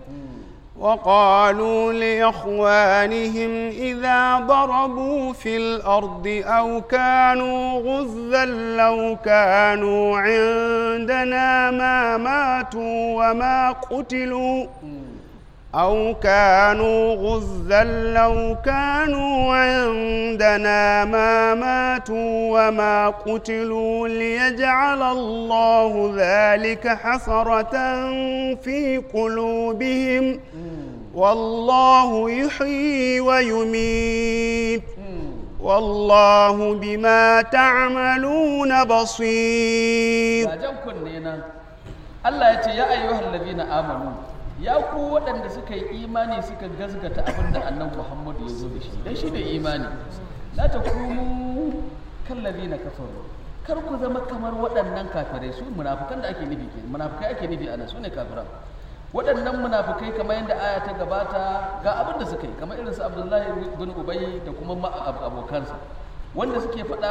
وقالوا لإخوانهم إذا ضربوا في الأرض أو كانوا غزا لو كانوا عندنا ما ماتوا وما قتلوا أو كانوا غزا لو كانوا عندنا ما ماتوا وما قتلوا ليجعل الله ذلك حسرة في قلوبهم والله يحيي ويميت والله بما تعملون بصير ga jan kunne nan Allah ya ce ya ayyuhal ladina amanu ya ku waɗanda suka yi imani suka gazgata abin da annabi Muhammad ya zo da shi dan shi da imani la takunu kal ladina kafaru kar ku zama kamar waɗannan kafirai su munafikan da ake nufi ke munafikai ake nufi ana su ne kafiran waɗannan munafikai kamar yadda aya ta gabata ga abin da suka yi kamar irin su Abdullahi bin Ubay da kuma ma- ab- abokansa wanda suke faɗa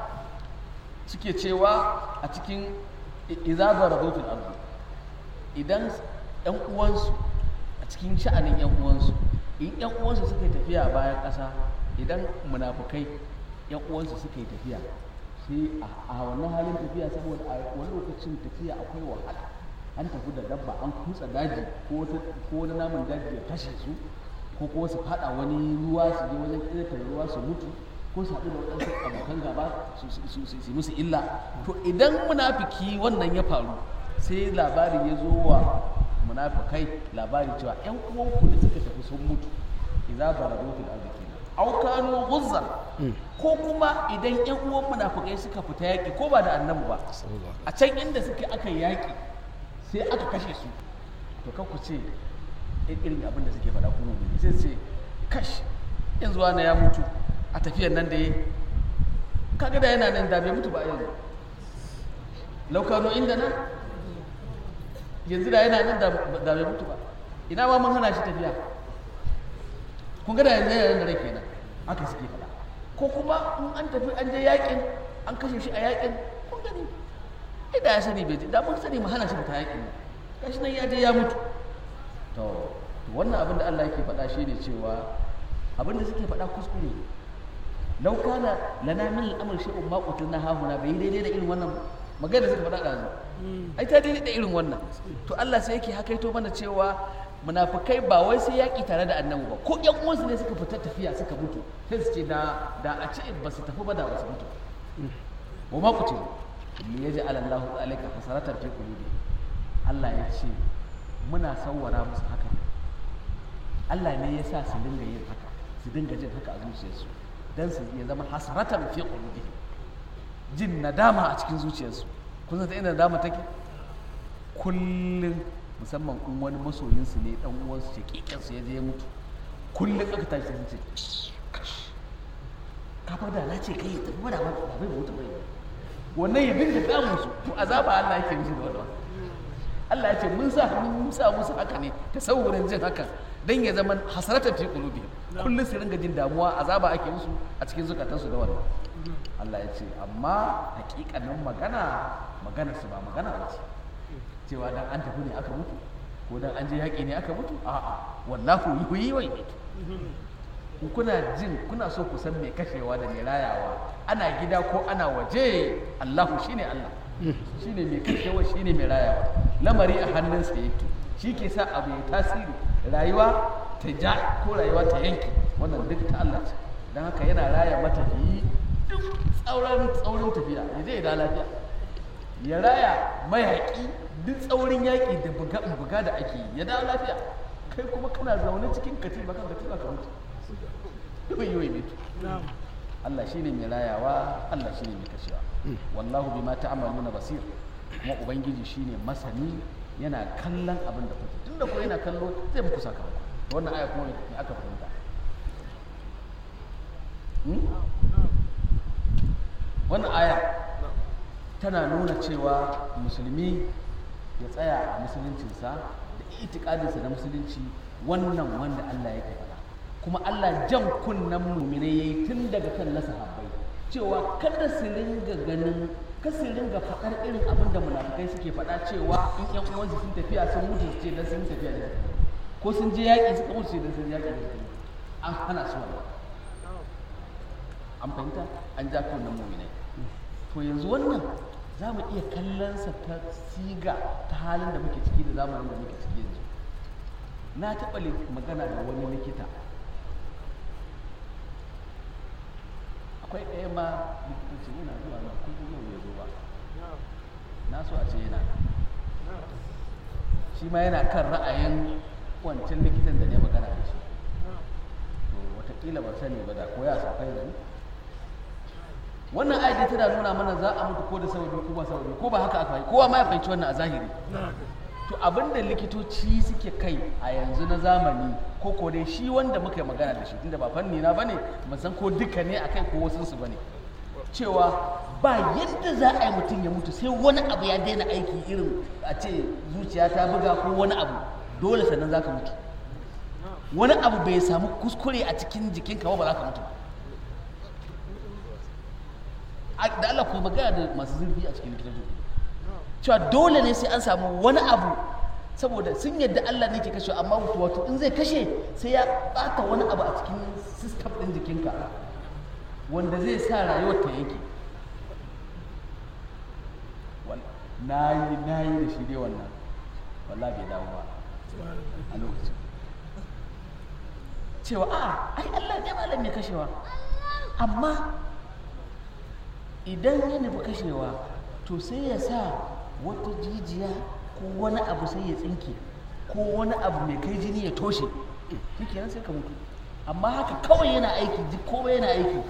suke cewa a cikin izabar rahoton arzu idan yan uwansu a cikin sha'anin yan uwansu in yan uwansu suka yi tafiya bayan ƙasa idan munafukai yan uwansu suka yi tafiya sai a wannan halin tafiya saboda a wani lokacin tafiya akwai wahala an tafi da dabba an kutsa daji ko wata- ko wani namun daji ya kashe su ko kuma su fada wani ruwa su je wajen ƙirƙirar ruwa su mutu ko su haɗu da waɗansu abokan gaba su su- su- su su musu illa to idan munafiki wannan ya faru sai labari ya zo wa munafikai labari cewa ƴan uwanku da suka tafi sun mutu idza barazu fil ardi kenan aw kanu ghuzzan ko kuma idan ƴan uwan munafikai suka fita yaƙi ko ba da annabi ba a can inda suke aka yaƙi sai aka kashe su to kan ku ce irin abin da suke faɗa kuma ne sai su ce kash yanzu wani ya mutu a tafiyar nan da ya kaga da yana nan da bai mutu ba yanzu laukano inda nan yanzu da yana nan da da bai mutu ba ina ma mun hana shi tafiya kun ga da yanzu yana nan da rai kenan haka suke faɗa ko kuma in an tafi an je yakin an kashe shi a yakin kun gani ai da ya sani bai je da mun sani mu hana shi fita yakin nan gashi nan ya je ya mutu to to wannan abin da Allah yake faɗa shine cewa abin da suke faɗa kuskure ne lau kana lana min al'amr shay'un ma qutilna hahuna bai daidai da irin wannan magana da suka faɗa da ai ta daidai da irin wannan to Allah sai yake hakaito mana cewa munafikai ba wai sai yaki tare da annabi ba ko ƴan uwansu ne suka fita tafiya suka mutu sai su ce da da a ce ba su tafi ba da ba su mutu wa ma qutilu li yaj'al Allahu zalika hasaratan fi qulubi Allah ya ce muna sawwara musu haka ne Allah ne ya sa su dinga yin haka su dinga jin haka a zuciyarsu dan su ya zama hasaratan fi qulubihim jin nadama a cikin zuciyarsu kun san ta inda nadama take kullum musamman in wani masoyinsu ne dan uwansu shakikin su ya je ya mutu kullum aka tashi sai sun ce kash ka fa da na ce kai ya tafi ba da ba ba bai mutu bai wannan ya dinga damun su to azaba Allah yake mishi da wannan Allah ya ce mun sa mun sa musu haka ne tasawurin jin hakan dan ya zama hasaratan fi qulubihim kullum su ringa jin damuwa azaba ake musu a cikin zukatansu da wannan Allah ya ce amma hakikanin magana maganar su ba magana ba ce cewa dan an tafi ne aka mutu ko dan an je yaƙi ne aka mutu a'a wallahu yuhyi wa yumiitu in kuna jin kuna so ku san mai kashewa da mai rayawa ana gida ko ana waje Allahu shine Allah shine mai kashewa shine mai rayawa lamari a hannunsa yake shi ke sa abu ya tasiri rayuwa ta ja ko rayuwa ta yanke wannan duk ta Allah ce don haka yana raya matafiyi duk tsauran tsaurin tafiya ya je ya da lafiya ya raya mayaƙi duk tsaurin yaƙi da buga buga da ake yi ya dawo lafiya kai kuma kana zaune cikin katifa kan katifa ka mutu yawai yawai mutu Allah shi ne mai rayawa Allah shi ne mai kashewa wallahu bima ta'maluna basir kuma ubangiji shi ne masani yana kallon abin da kuke tunda ko yana kallo zai muku sakamako wannan aya kuma me aka fahimta Hmm? wannan aya tana nuna cewa musulmi ya tsaya a musuluncinsa da itikadinsa na musulunci wannan wanda Allah yake faɗa kuma Allah jan kunnen muminai yayi tun daga kan na sahabbai cewa kada su ringa ganin kada su ringa faɗar irin abin da munafukai suke faɗa cewa in ƴan uwansu sun tafiya sun mutu su ce dan sun tafiya da ko sun je yaƙi suka mutu su ce dan sun yaƙi da an hana su wannan an fahimta an ja kunnen muminai to yanzu wannan za mu iya kallonsa ta siga ta halin da muke ciki da zamanin da muke ciki yanzu na taɓa li- magana da wani likita akwai ɗaya ma likitoci yana zuwa nan kullum yau bai zo ba na so a ce yana nan. shi ma yana kan ra'ayin wancan likitan da ne magana da shi to watakila ban sani ba da ko ya sauka yanzu wannan ayat tana nuna mana za a mutu ko da sababi ko ba sababi ko ba haka aka yi kowa ma ya fahimci wannan a zahiri to abinda likitoci suke kai a yanzu na zamani ko ko dai shi wanda muka yi magana da shi tunda ba fanni na bane ban san ko duka ne akai ko wasu su bane cewa ba yadda za a yi mutum ya mutu sai wani abu ya daina aiki irin a ce zuciya ta buga ko wani abu dole sannan za ka mutu wani abu bai samu kuskure a cikin jikinka ba ba za ka mutu ba a- da Allah ku yi magana da masu zurfi a cikin likitoci cewa dole ne sai an samu wani abu saboda sun yadda Allah ne ke kashe amma wato wato in zai kashe sai ya bata wani abu a cikin system din jikinka wanda zai sa rayuwar ta yanke na yi na yi da shi dai wannan wallahi bai dawo ba a lokacin cewa a ai Allah ne malam mai kashewa amma idan ya nufi kashewa to sai ya sa wata jijiya ko wani abu sai ya tsinke ko wani abu mai kai jini ya toshe shi kenan sai ka mutu amma haka kawai yana aiki duk komai yana aiki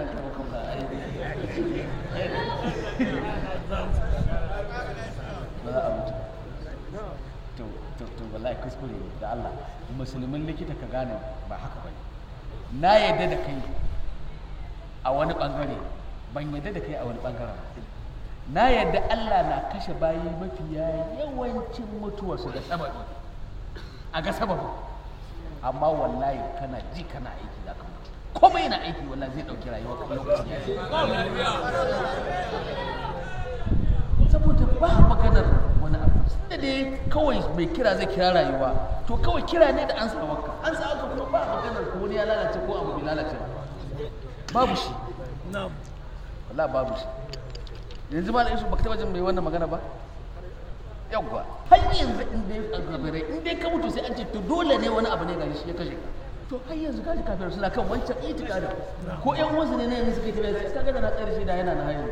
ba za a mutu to to to wallahi kuskure ne da Allah musulmin likita ka gane ba haka bane na yadda da kai a wani bangare ban yadda da kai a wani bangaren ba. na yadda Allah na kashe bayi mafiya yawancin mutuwarsu da sababi a ga sababin amma wallahi kana ji kana aiki za ka mutu komai yana aiki wallahi zai ɗauki rayuwa kan lokacin ya yi saboda ba maganar wani abu da dai kawai mai kira zai kira rayuwa to kawai kira ne da an sa wanka an sa wanka kuma ba maganar ko wani ya lalace ko abu bai lalace ba babu shi wallahi babu shi yanzu ma da isu baka taba jin mai wannan magana ba yawwa har yanzu in dai kafirai in dai ka mutu sai an ce to dole ne wani abu ne gari shi ya kashe ka to har yanzu kaji kafirai suna kan wancan itikadin ko ƴan uwansu ne na yanzu suka yi tafiya sai kaga da na tsayar shi da yana na hayan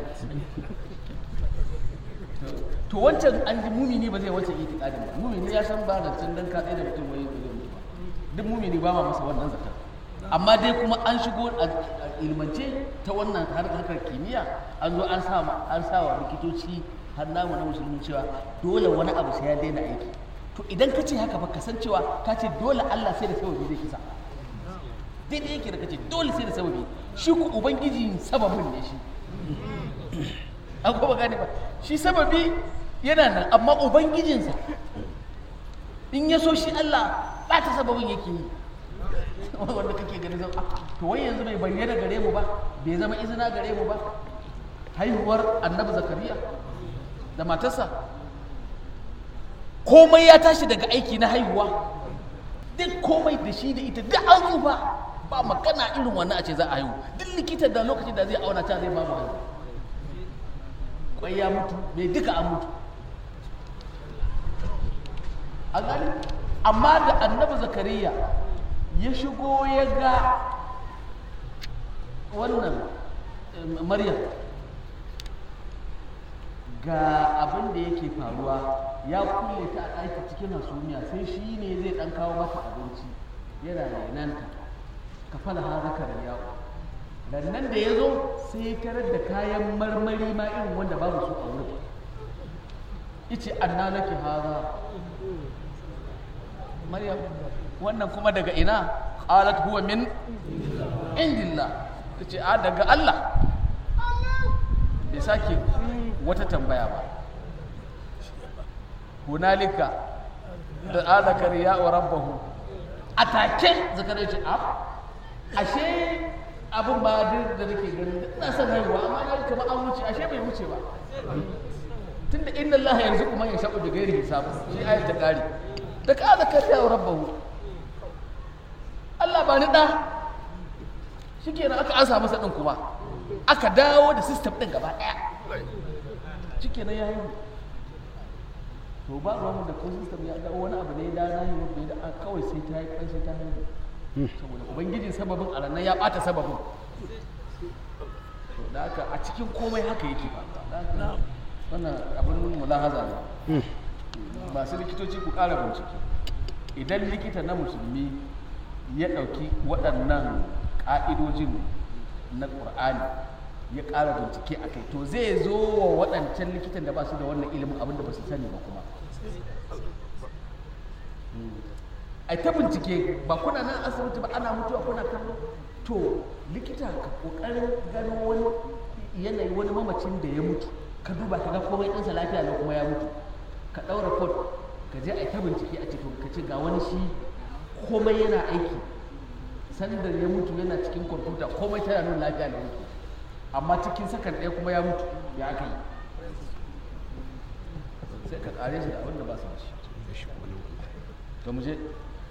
to wancan an ji mumini ba zai wancan itikadin ba mumini ya san ba da can dan ka tsaye da mutum wai zai mutu ba duk mumini ba ma masa wannan zakar amma dai kuma an shigo a a ilmance ta wannan har- harkar kimiyya an zo an sa ma- an sa wa likitoci har namu na musulmi cewa dole wani abu sai ya daina aiki to idan ka ce haka ba ka san cewa ka ce dole Allah sai da sababi zai kisa daidai yake da kace dole sai da sababi shi ku ubangiji sababin ne shi an kuma gane ba shi sababi yana nan amma ubangijinsa in ya so shi Allah ba ta sababin yake yi wanda kake gani zan to wai yanzu bai bayyana gare mu ba bai zama izina gare mu ba haihuwar annabi zakariya da matarsa komai ya tashi daga aiki na haihuwa duk komai da shi da ita duk an tsufa ba magana irin wannan a ce za a haihu duk likita da lokacin da zai auna ta zai ba mu haihu kwai ya mutu mai duka an mutu a gani amma da annabi zakariya ya shigo ya ga wannan eh, maryam ga abin da yake faruwa ya kulle ta a ɗaki cikin hasumiya sai shi ne zai ɗan kawo mata abinci yana renanta ka fala ha zakar yawo nan da ya zo sai ya tarar da kayan marmari ma irin wanda babu su a wurin ice anna laki haza maryam wannan kuma daga ina qalat huwa min indillah tace a daga Allah bai sake wata tambaya ba hunalika da ala kariya wa rabbahu a take zakariya ce a ashe abin ba da nake ganin ina son haihuwa amma na kamar an wuce ashe bai wuce ba tunda inna Allah yanzu kuma ya shaɓu da gairi hisab shi ayat ta kare da ka zakariya wa rabbahu Allah ba ni da shikenan aka ansa masa din kuma aka dawo da system din gaba daya shikenan ya yi to ba ruwan da ko system ya dawo wani abu ne da na yi wanda da kawai sai ta yi kai sai ta haihu saboda ubangijin sababin a ranar ya bata sababin to da haka a cikin komai haka yake ba wannan abin mulahaza ne masu likitoci ku ƙara bincike idan likita na musulmi ya ɗauki waɗannan ƙa'idojin na ƙur'ani ya ƙara bincike a kai to zai zo wa waɗancan likitan da ba su da wannan ilimin abin da ba su sani ba kuma a ta bincike ba kuna nan asibiti ba ana mutuwa kuna kallo to likita ka ƙoƙarin gano wani yanayi wani mamacin da ya mutu ka duba ka ga komai ɗansa lafiya ne kuma ya mutu ka ɗaura report ka je a ta bincike a cikin ka ce ga wani shi komai yana aiki sandar ya mutu yana cikin kwamfuta komai tana nuna lafiya da mutu amma cikin sakan ɗaya kuma ya mutu ya aka yi sai ka ƙare shi da abin da ba su da shi to mu je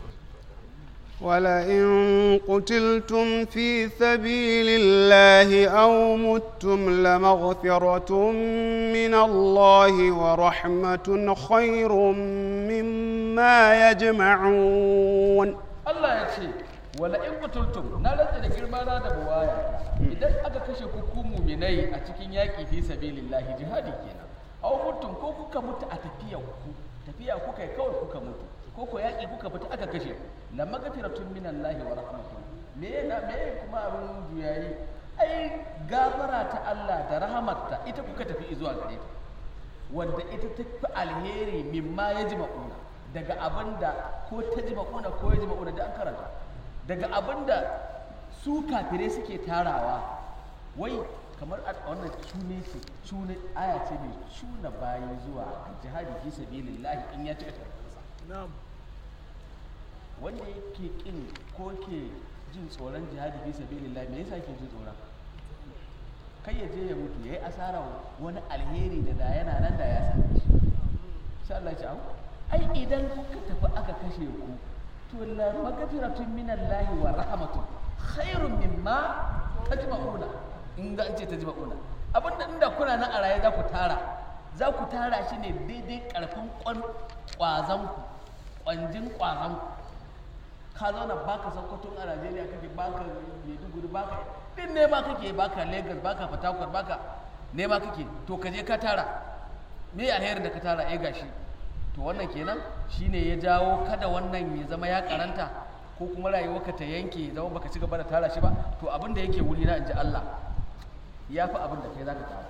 ولئن قتلتم في سبيل الله أو متم لمغفرة من الله ورحمة خير مما يجمعون Allah ya ce wala in kutultum na rantsa da girma na da buwaya idan aka kashe ku ku muminai a cikin yaƙi fi sabilillahi jihadi kenan aw mutum ko kuka mutu a tafiya ku tafiya kuka yi kawai kuka mutu ko ko yaƙi kuka fita aka kashe la magfiratun minallahi wa rahmatun me na me kuma abin juyayi ai gafara ta Allah da rahamarta ita kuka tafi zuwa gare ta wanda ita ta fi alheri mimma ya ji ma'una daga abin da ko ta ji ma'una ko ya ji ma'una da an karanta daga abin da su kafirai suke tarawa wai kamar a wannan cune ce cune aya ce mai cuna bayi zuwa jihadi fi sabilillahi in ya cika tarbiyyarsa wanda yake kin ko ke jin tsoron jihadi fi sabilillahi me yasa ke jin tsoron kai ya je ya mutu yayi asara wani alheri da da yana nan da ya same shi insha Allah ya ce ai idan kuka tafi aka kashe ku to la magfiratun minallahi wa rahmatun khairun mimma tajma'una in ga an ce tajma'una abinda inda kuna nan a raye za ku tara za ku tara shi ne daidai karfin kwan kwazon ku kwanjin kwazon ku ka zauna baka sokoto a Najeriya kake baka Maiduguri baka din ne ma kake baka Lagos baka Port Harcourt baka ne ma kake to ka je ka tara me alherin da ka tara eh gashi to wannan kenan shine ya jawo kada wannan ya zama ya karanta ko kuma rayuwarka ta yanke zama baka ci gaba da tara shi ba to abin da yake wuri na inji Allah ya fi abin da kai zaka tara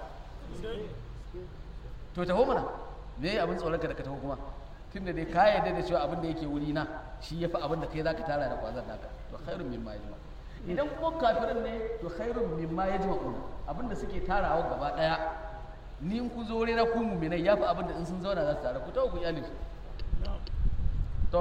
to taho mana me abin tsoron ka da ka taho kuma tunda dai ka yarda da cewa abin da yake wuri na shi ya fi abin da kai zaka tara da kwazon naka to khairun mimma yajma idan kuma kafirin ne to khairun mimma yajma'una abin da suke tarawa gaba daya ni in ku zo na ku mu'minai yafi abin da in sun zauna za su tare ku tawo ku iyali to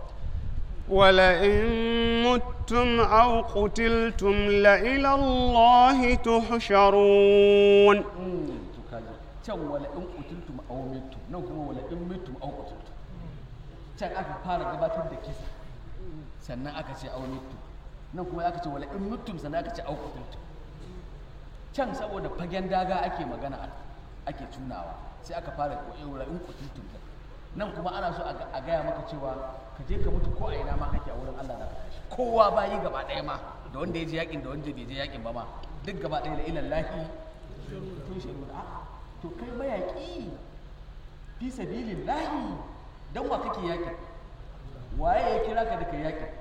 ولئن متم أو قتلتم لإلى الله تحشرون to kaji can wala in qutiltum aw mittum nan kuma wala in mittum aw qutiltum can aka fara gabatar da kisa sannan aka ce aw mittum nan kuma aka ce wala in mittum sannan aka ce aw qutiltum can saboda fagen daga ake magana ake tunawa sai aka fara ko wala in qutiltum nan kuma ana so a gaya maka cewa ka je ka mutu ko a ina ma kake a wurin Allah na kashi kowa bayi gaba ɗaya ma da wanda ya je yakin da wanda bai je yakin ba ma duk gaba ɗaya da ilan lahi tun shi a to kai mayaƙi fi sabilin lahi don wa kake yaƙin waye ya kira ka da kai yaƙin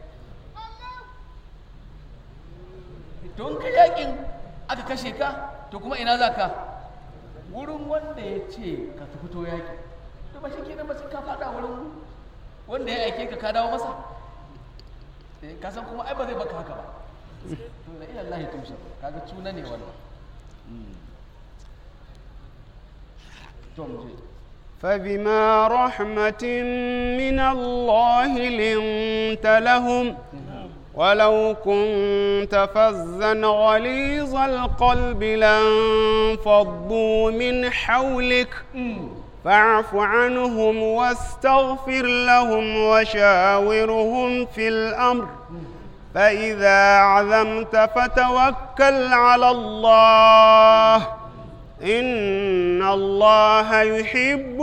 to in ka yaƙin aka kashe ka to kuma ina za ka wurin wanda ya ce ka fito yaƙi to ba shi kenan ba sai ka faɗa wurin wanda ya aike ka ka dawo masa Eh, ka san kuma ai ba zai baka haka ba to da ila Allah tumsa kaga tuna ne wannan Mm. to mu je فبما رحمة من الله لنت لهم ولو كنت فظا غليظ القلب لانفضوا من حولك فاعف عنهم واستغفر لهم وشاورهم في الأمر فإذا عزمت فتوكل على الله إن الله يحب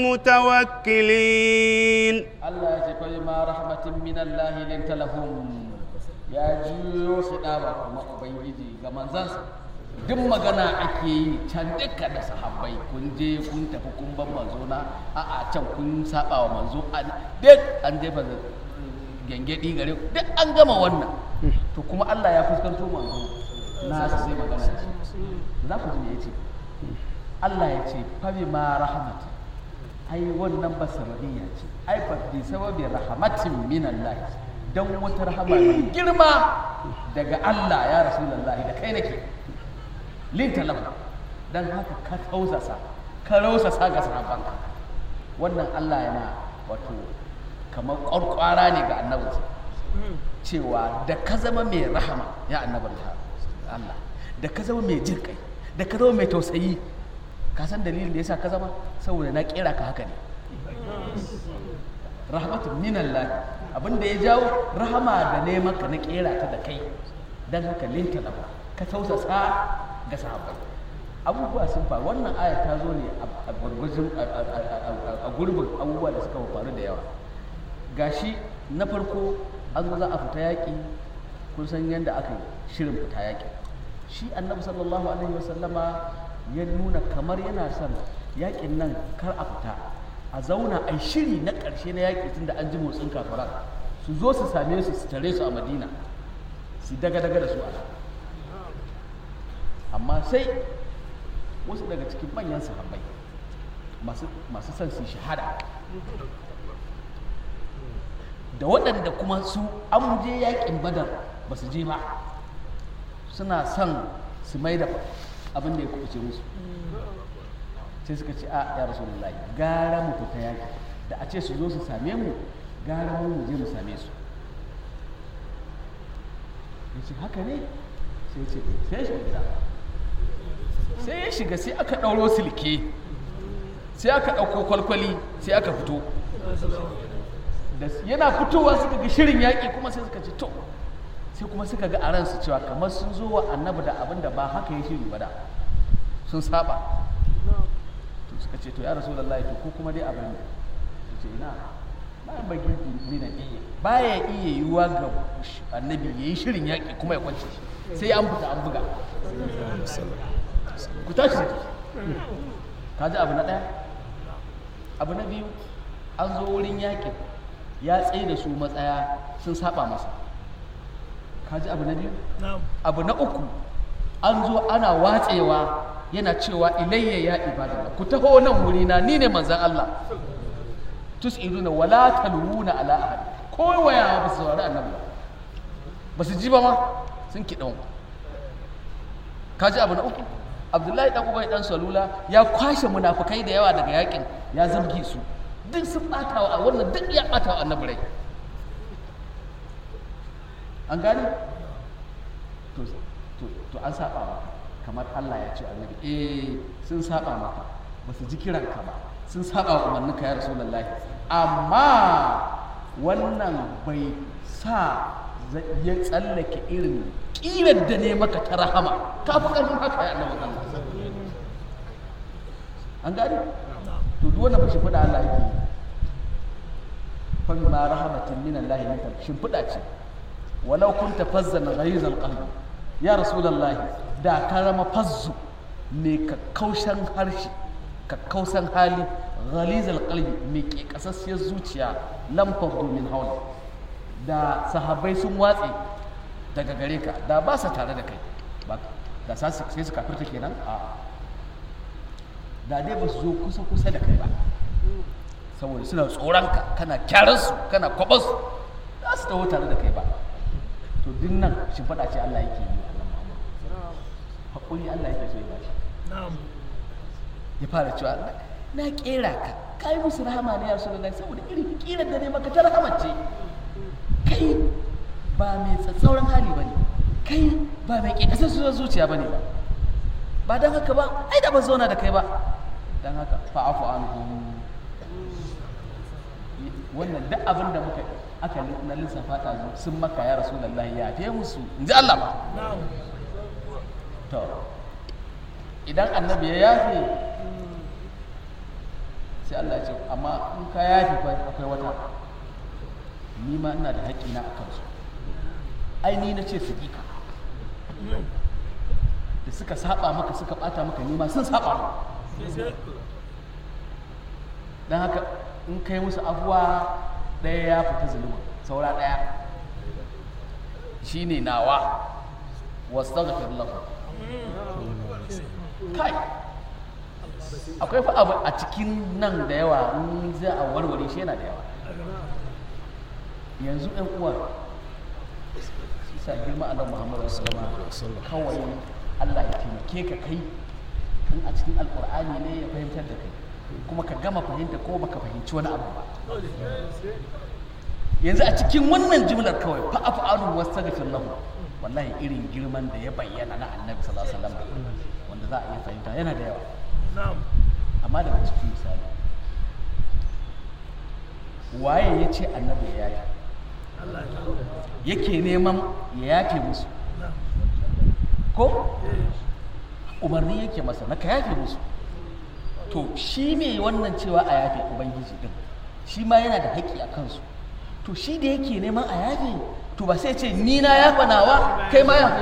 المتوكلين Allah ya ce fa ma rahmatin min Allah linta lahum ya juyo su daba kuma ubangiji ga manzansa duk magana ake yi can duka da sahabbai kun je kun tafi kun ban manzo na a a can kun saba wa manzo an duk an jefa gengedi gare ku duk an gama wannan to kuma Allah ya fuskanto manzo na su zai magana da shi za ku ji me yace Allah ya ce fa ma rahmatin ai wannan ba sababiyya ce ai fa bi sababi rahmatin min Allah dan wata rahama mai girma daga Allah ya rasulullahi da kai nake linta lahu dan haka ka tausasa ka rausasa ga sahabbanka wannan Allah yana wato kamar ƙwarƙwara ne ga annabinsa cewa da ka zama mai rahama ya annabin Allah da ka zama mai jin kai da ka zama mai tausayi ka san dalilin da yasa ka zama saboda na kera ka haka ne rahmatun minallah abinda ya jawo rahama da ne maka na kera ta da kai dan haka linta lahu ka tausasa ga sahabbai abubuwa sun faru wannan aya ta zo ne a gurgurjin a gurbin abubuwa da suka faru da yawa gashi na farko an zo za a fita yaƙi kun san yadda aka yi shirin fita yaƙi shi annabi sallallahu alaihi wasallama ya nuna kamar yana son yaƙin nan kar a fita a zauna a shiri na ƙarshe na yaƙi tunda an ji motsin kafaran su zo su same su su tare su a madina su daga-daga da su a amma sai wasu daga cikin manyan sahabbai masu son su shahada da waɗanda kuma su an je yaƙin badar ba su je ba suna son su mai da abin da ya kuɓuce musu sai suka ce a ya rasulullahi gara mu fita yaƙi da a ce su zo su same mu gara mu mu je mu same su ya ce haka ne sai ya ce sai ya shiga gida sai ya shiga sai aka ɗauro silke sai aka ɗauko kwalkwali sai aka fito da yana fitowa suka ga shirin yaƙi kuma sai suka ce to sai kuma suka ga a ransu cewa kamar sun zo wa annabi da abin da ba haka ya shiri ba da sun saba to suka ce to ya rasu lallai to ko kuma dai abin da ce ina bayan bagi ni na iya baya iya yiwuwa ga annabi ya yi shirin yaƙi kuma ya kwance shi sai an fita an buga ku tashi da ka ji abu na ɗaya abu na biyu an zo wurin yaƙin ya tsaye da su matsaya sun saba masa ka ji abu na biyu abu na uku an zo ana watsewa yana cewa ilayya ya ibadallah ku taho nan wuri na ni ne manzan Allah tus'iluna wala talwuna ala ahad ko waya ba su saurari annabi ba ba su ji ba ma sun kiɗan ka ji abu na uku abdullahi dan ubay dan salula ya kwashe munafukai da yawa daga yakin ya zabge su duk sun bata wa wannan duk ya bata wa annabi rai an gane to to to an saba maka kamar Allah ya ce annabi eh sun saba maka ba su ji kiranka ba sun saba wa umarninka ya rasulullahi amma wannan bai sa ya tsallake irin kirar da ne maka ta rahama ka fi ƙarfin haka ya annabi Allah an gane to duk wannan fashin fada Allah yake fa ma rahmatin min Allah minka shimfiɗa ce walau kunta fazzan ghaizal qalbi ya rasulullahi da ka rama fazzu mai kakkaushan harshe kakkausan hali ghalizal qalbi mai ke kasassiyar zuciya lam faddu min hawli da sahabbai sun watse daga gare ka da ba sa tare da kai ba da sa su- sai su kafirta kenan a da dai ba su zo kusa kusa da kai ba saboda suna tsoron ka kana kyaran su kana kwabar su za su taho tare da kai ba to duk nan shimfiɗa ce Allah yake yi wa annabi Muhammad haƙuri Allah yake so ya bashi ya fara cewa "Na- na kera ka ka yi musu rahama ne ya rasulullahi saboda irin kiran da ne maka ta rahama ce kai ba mai tsatsauran hali ba ne kai ba mai ƙeƙasar su zuciya ba ne ba ba don haka ba ai da ba zauna da kai ba don haka fa'afu an wannan duk abin da muka aka na lissafa ta sun maka ya rasulullahi ya fiye musu in ji Allah ba to idan annabi ya yafe sai Allah ya ce amma in ka yafe fa akwai wata ni ma ina da haƙƙina a kansu ai ni na ce su ƙi ka da suka saba maka suka ɓata maka ni ma sun saba maka don haka in kai musu afuwa ɗaya ya fita zuluma saura ɗaya shine nawa wastaghfir lahu kai akwai fa abu a cikin nan da yawa in za a warware shi yana da yawa yanzu ɗan uwa sa girma annabi Muhammad sallallahu alaihi wasallam kawai Allah ya taimake ka kai in a cikin alkur'ani ne ya fahimtar da kai kuma ka gama fahimta ko baka fahimci wani abu ba yanzu a cikin wannan jimlar kawai fa af'alu wastaghfir lahu wallahi irin girman da ya bayyana na annabi sallallahu alaihi wasallam wanda za a iya fahimta yana da yawa amma daga cikin misali waye ya ce annabi ya yafe yake neman ya yafe musu ko umarni yake masa na ka yafe musu to shi ne wannan cewa a yafe ubangiji din shi ma yana da haƙƙi a kansu to shi da yake neman a yafe to ba sai ce ni na yafa nawa kai ma yafe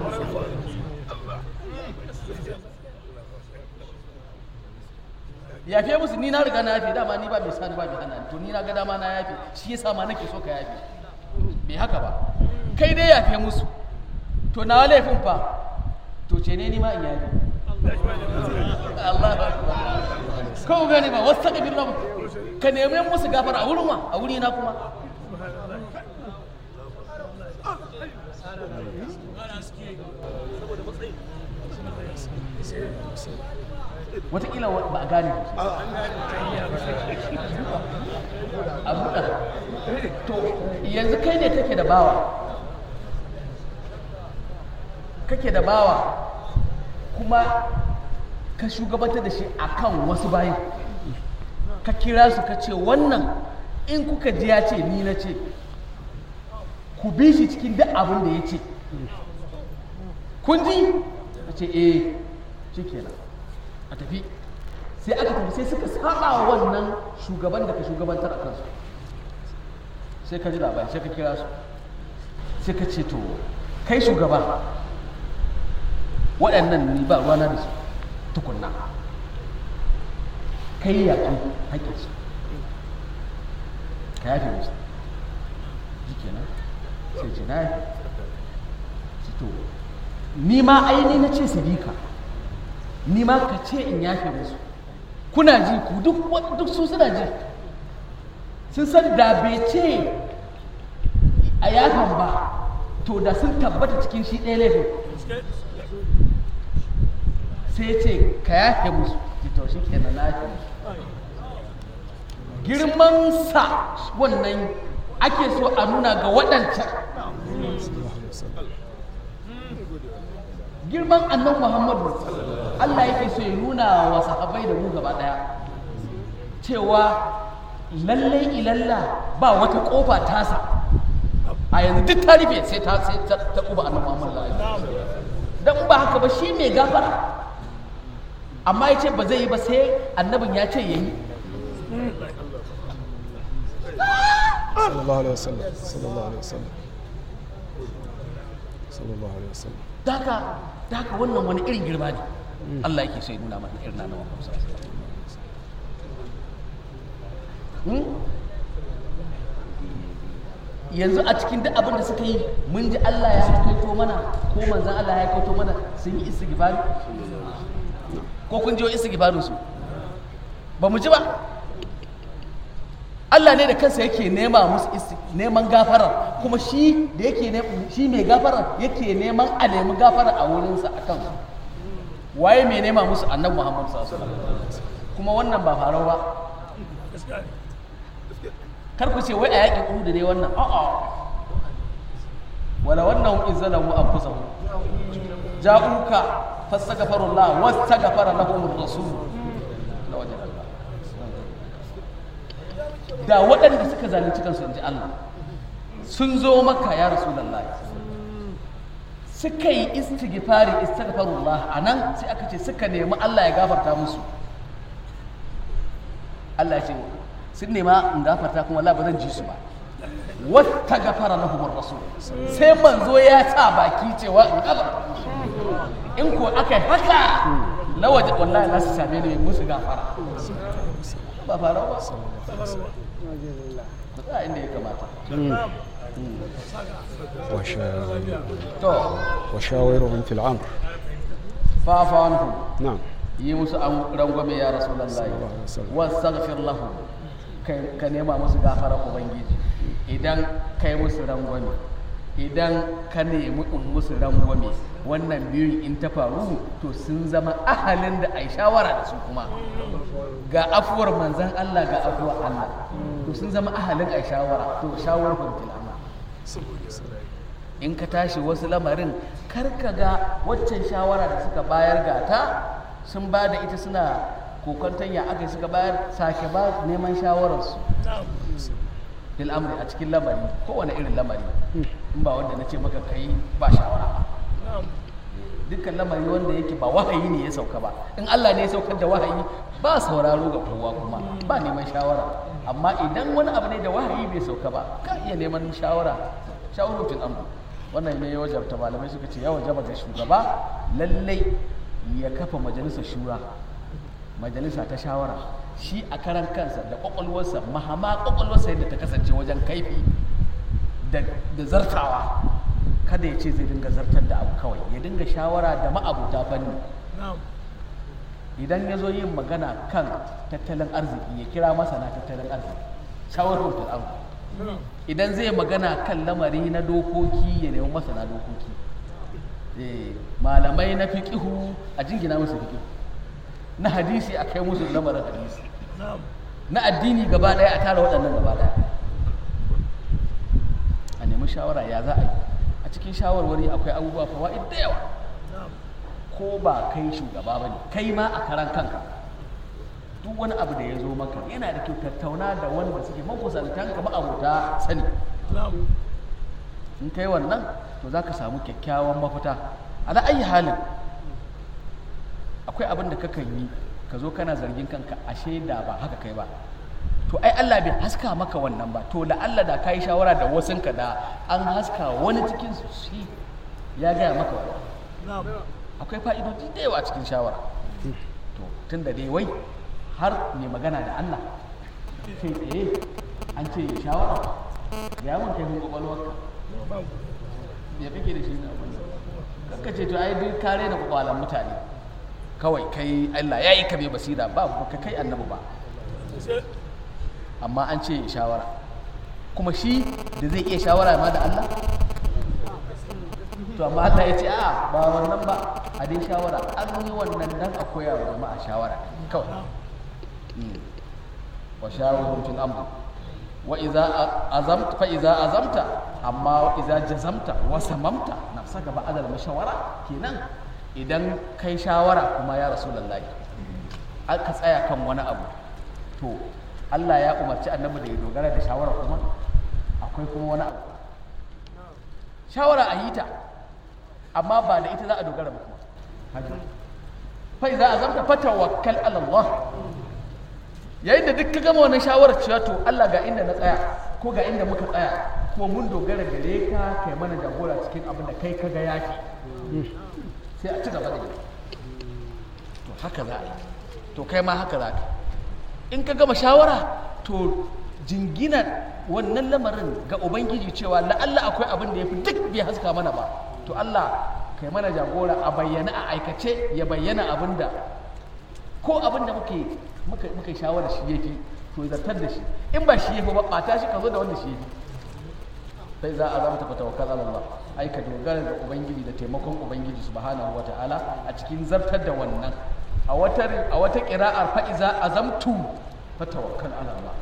yafe musu ni na riga na yafe dama ni ba mai sani ba mai hana ni. to ni na ga dama na yafe shi yasa ma nake so ka yafe bai haka ba kai dai yafe musu to na laifin fa to ce ne ni ma in yafe Allah ko gani ba wasu takabir na ka nemi musu gafara a wurin wa a wuri na kuma wataƙila ba a gane ba a buɗa to yanzu kai ne kake da bawa kake da bawa kuma ka shugabantar da shi akan wasu bayan ka kira su ka ce wannan in kuka ji ya ce ni na ce ku bi shi cikin duk abin da ya ce kun ji ka ce eh shi kenan a tafi sai aka tafi sai suka saba wa wannan shugaban da ka shugabantar a kansu sai ka ji labari sai ka kira su sai ka ce to kai shugaba waɗannan ni ba ruwana da su tukunna kai ya kai haƙƙinsu ka yafe musu ji kenan sai ce na yafe ce to ni ma aini na ce su bi ka ni ma ka ce in yafe musu kuna ji ku duk wa- duk su suna ji sun san da bai ce a yafan ba to da sun tabbata cikin shi ɗaya laifin sai ya ce ka yafe musu ki to shi kenan na yafe musu girmansa wannan ake so a nuna ga waɗancan girman annan muhammadu allah yake so ya nuna wa sahabbai da mu gaba ɗaya cewa lallai ilalla ba wata ƙofa tasa a yanzu duk ta rufe sai ta sai ta ta ƙuba annan muhammadu dan ba haka ba shi mai gafara amma ya ce ba zai yi ba sai annabin ya ce ya yi sallallahu alaihi wasallam sallallahu alaihi wasallam sallallahu alaihi wasallam da haka da haka wannan wani irin girma ne Allah yake so ya nuna mana irin na Muhammad sallallahu alaihi wasallam Hmm? yanzu a cikin duk abin da suka yi mun ji Allah ya kaito mana ko manzan Allah ya kaito mana sun yi istighfari ko kun ji wa istighfarin su ba mu ji ba Allah ne da kansa yake nema musu isti- neman gafara kuma shi da yake ne- shi mai gafara yake neman a nemi gafara a wurinsa a kan waye mai nema musu annabi Muhammad sallallahu alaihi wasallam kuma wannan ba farau ba kar ku ce wai a yaƙin Uhud ne wannan a'a wala wannan izzalamu anfusahum ja'uka fastaghfirullah wastaghfara lahum ar-rasul lawajada Allah da waɗanda suka zalunci kansu inji Allah sun zo maka ya rasulullahi suka yi istighfari istaghfirullah anan sai aka ce suka nemi Allah ya gafarta musu Allah ya ce sun nema in gafarta kuma Allah ba zan ji su ba wata gafara lahum rasul sai manzo ya sa baki cewa in gafarta musu in ko aka yi haka lawaje wallahi za su same ni musu gafara ba fara ba ku tsaya inda ya kamata وشا- to وشاورهم في الأمر fafa anhum نعم yi musu an rangwame ya rasulullahi Sallallahu alaihi wasallam. wastaghfir lahum kai ka nema musu gafara ubangiji idan kai musu rangwame idan ka nemi in musu rangwame wannan biyun in ta faru to sun zama ahalin da ai shawara da su kuma ga afuwar manzan Allah ga afuwar Allah to sun zama ahalin ai shawara to shawar fil amr in ka tashi wasu lamarin kar ka ga waccan shawara da suka bayar gata sun ba da ita suna kokonton ya aka yi suka bayar sake ba neman shawararsu fil amri a cikin lamari kowane irin lamari in ba wanda na ce maka kai ba shawara ba dukkan lamari wanda yake ba wahayi ne ya sauka ba in Allah ne ya saukar da wahayi ba sauraro ga kowa kuma ba neman shawara amma idan wani abu ne da wahayi bai sauka ba ka iya neman shawara shawarotin amru wannan ne ya wajabta malamai suka ce ya wajaba ga shugaba lallai ya kafa majalisar shura majalisa ta shawara shi a karan kansa da kwakwalwarsa mahama kwakwalwarsa yadda ta kasance wajen kaifi da da zartawa kada ya ce zai dinga zartar da abu kawai ya dinga shawara da ma'abuta fanni idan ya zo yin magana kan tattalin arziki ya kira masana tattalin arziki shawarar fir'aun idan zai magana kan lamari na dokoki ya nemi masana dokoki Eh, malamai na fiqihu a jingina musu fiqihu na hadisi a kai musu lamarin hadisi na addini gaba daya a tara waɗannan gaba daya a nemi shawara ya za a yi a cikin shawarwari akwai abubuwa fawa'id da yawa ko ba kai shugaba ba ne kai ma a karan kanka duk wani abu da ya zo maka yana da kyau tattauna da wanda suke makusantan ka ma'abuta sani in kai wannan to za ka samu kyakkyawan mafita ala ayi halin akwai abin da kakan yi ka zo kana zargin kanka ashe da ba haka kai ba to ai Allah bai haska maka wannan ba to da Allah da kai shawara da wasunka da an haska wani cikin su shi ya gaya maka wannan akwai fa'idodi da yawa a cikin shawara to tun da dai wai har mai magana da Allah kai tsaye an ce ya shawara ya mun kai kwakwalwarka ya kake da shi na abin kakka ce to ai duk kare da kwakwalan mutane kawai kai Allah ya yi ka bai basira ba ka kai annabi ba amma an ce ya shawara kuma shi da zai iya shawara ma da Allah to amma Allah ya ce a ba wannan ba a dai shawara an yi wannan dan a koya wa jama'a shawara kawai Mm. wa shawarun fil amr wa idza azamta fa idza azamta amma wa idza jazamta wa samamta nafsaka ba'da al mashawara kenan idan kai shawara kuma ya rasulullahi aka tsaya kan wani abu to Allah ya umarci annabi da ya dogara da shawara kuma akwai kuma wani abu shawara a yi ta amma ba da ita za a dogara ba kuma haka fa idza azamta fatawakkal ala Allah yayin da duk ka gama wannan shawarar cewa to Allah ga inda na tsaya ko ga inda muka tsaya kuma mun dogara gare ka kai mana jagora cikin abin da kai kaga yaki sai a ci gaba da yi to haka za a yi to kai ma haka za ka in ka gama shawara to jingina wannan lamarin ga ubangiji cewa la'alla akwai abin da ya fi duk bai haska mana ba to Allah kai mana jagora a bayyana a aikace ya bayyana abin da ko abin da muke muka muka yi shawara shi yafi to zartar da shi in ba shi yafi ba ɓata shi ka zo da wanda shi yafi sai za a zama ta tawakkal ala Allah ai ka dogara da ubangiji da taimakon ubangiji subhanahu wataala a cikin zartar da wannan a wata a wata qira'ar fa iza azamtu fa tawakkal ala Allah